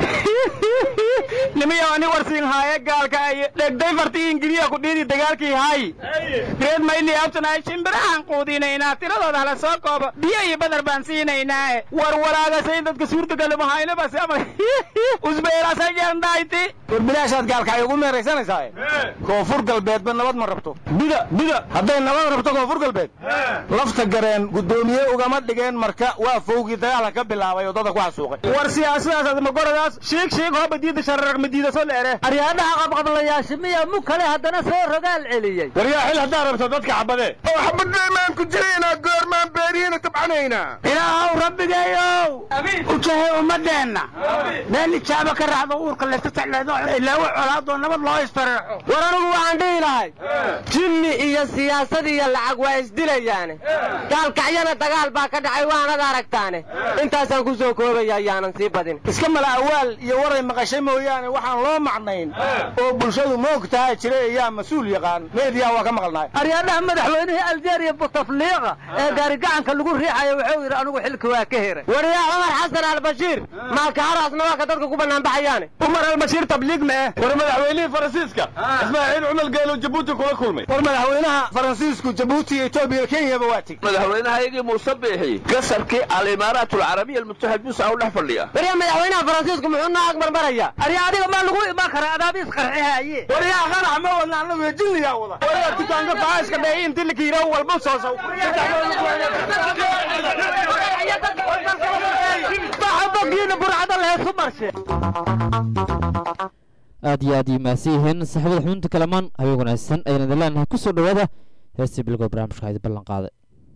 nimiyo ani warsiin haaye gaalka ay dhegday farti ingiriya ku dhiidi dagaalkii hay reed mayli abtanaay shimbirahaan quudinaynaa tiradooda hala soo koobo biyo iyo badar baan siinaynaae war walaagasay dadka suurtagalumahayna ama usbeerasajeerndhayti war bilaashaad gaalka ay ugu meeraysanaysaa koonfur galbeedba nabad ma rabto bida bida hadday nabad rabto koonfur galbeed lafta gareen guddoomiye ugama dhigeen marka waa fowgii dagaalka ka bilaabay oo dadka ku xasuuqay war siyaasadaas magoradaas shiig shiig hooba diida shararag madiida soo leere aryaadhaha qabqablayaasha miya mu kale haddana soo rogaal celiyey waryaa xil haddaa rabto dadka xabadee oo xabaddeemaan ku jiraynaa goormaan beerihiina tabcanaynaa ilaahow rabbigeeyow ujahay ummadeenna meel ijaaba ka raacdo uurka leetataleedo ilaawo colaadoo nabad loo isfareexo war anigu waxaan dhihi lahay jinni iyo siyaasad iyo lacag waa isdilayaane gaalkacyana dagaal baa ka dhacay waanad aragtaane intaasaan ku soo koobaya ayaanan sii badin iska mala awaal iyo waray maqashay mooyaane waxaan loo macnayn oo bulshadu moogtaha jiray ayaa mas-uul yaqaan meediyaa waa ka maqalnahay aryaadhaha madaxweynihii aljeeriya butafliiqa ee gaarigacanka lagu riixayo wuxuu yidhi anigu xilka waa ka heray wariyaa cumar xasan albashiir maalkaaraasna waa ka dadka ku banaanbaxayaane cumar albashiir tabliig ma eh war madaxweynihii faransiiska ismaaciil cumar geelo jabuuti kula kulmay war madaxweynaha faransiisku jabuuti iyo etoobiya kenyaba waa teg madaxweynahayagii muuse biixi gasarkii alimaaraat alcarabiya almutaxid musa u dhex fadhiya wariyaa madaxweynaha faransiisku muxuu noo agmarmaraya arya adiga maa lagu imaan karaa adaabiis qarxihaaye waryaa qanax ma wadna annagu jinniyaa wada waryaa dukaanka baxaaska dheey inti la kiiraw walba soo sow baxabogiina burcada lehesu marshe aad iyo aad iyo mahadsan yihiin saaxiibada xubinta kalamaan habeen wanaagsan ayaan idin leenahay ku soo dhowaada heestii bilgow barnaamijka haydi ballan qaaday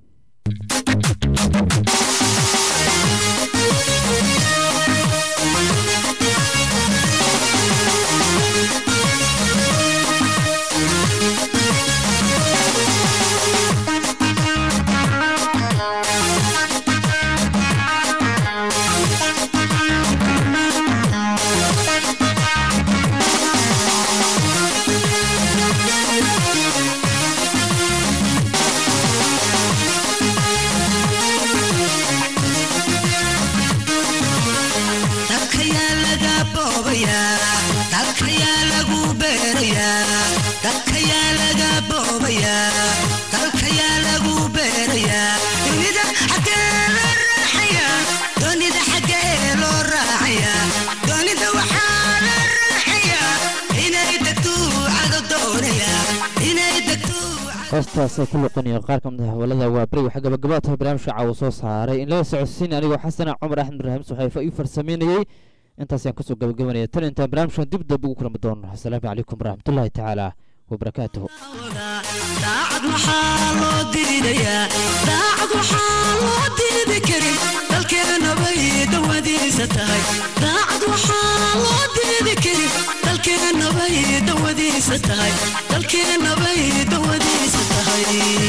hoostaas ay ku luqanaya qaar ka mid ah hawlada waa beri waxaa gabagabaa tahay barnaamijka caawa soo saaray in laga socodsiin anigoo xasana cumar axmed ibraahim suxayfo ii farsameynayey intaas ayaan kusoo gabagabanaya tan intaan barnaamijkan dib dambe ugu kulmi doono asalaamu calaykum waraxmatullaahi tacaala wabarakaatuhu daacad maxaa loo diidayaa daacad waxaa loo diidi karin dalkeenabay dawadiisa tahay daacad waxaa loo diidi karin dalkeenabay dawadiisa tahay dalkeenabay dawadiisa tahay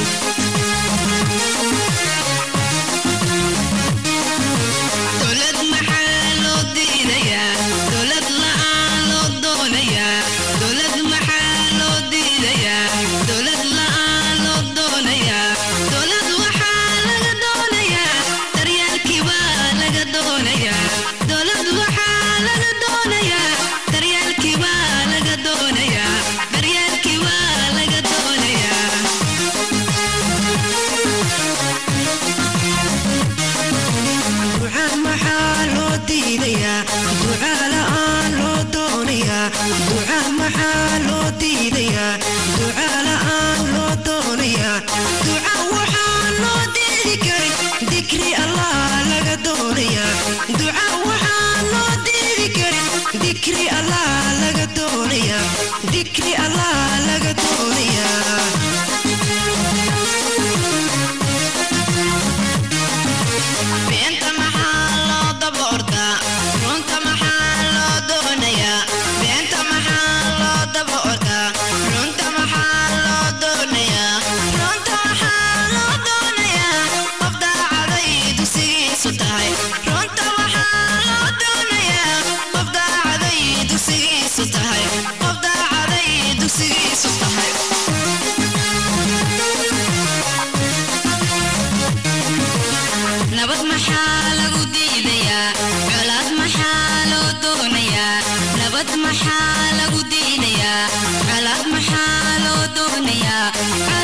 dowlad maxaa loo diidayaa dowlad la'aan loo doonayaa dowlad maxaa loo diidayaa dowlad la'aan loo doonayaa dowlad waxaa laga doonayaa daryaalkii baa laga doonayaa dowlad waxaa laga doonayaa daryaalkii baa laga doonayaa daryaalkii baa laga doonayaa ducaa maxaa loo diidayaa ducaa la'aan loo doonayaa ducaa maxaa loo diidayaa ducaa la'aan loo doonayaa ducaa waxaa loo diidi karin dikri allah laga doonayaa ducaa waxaa loo diidi karin dikri allah laga doonayaa dikri allah laga doonayaa beenta maxaa loo daba ordaa runta maxaa loo doonayaa beenta maxaa loo daba ordaa runta maxaa loo doonayaa runta maxaa loo doonayaa qof daacaday dugsigiisu tahay runta maxaa loo doonayaa qof daacaday dugsigiisu tahay qof daacaday dugsigiisu tahay nabad maxaa lagu diidayaa colaad maxaa loo doonayaa nabad maxaa lagu diidayaa colaad maxaa loo doonayaa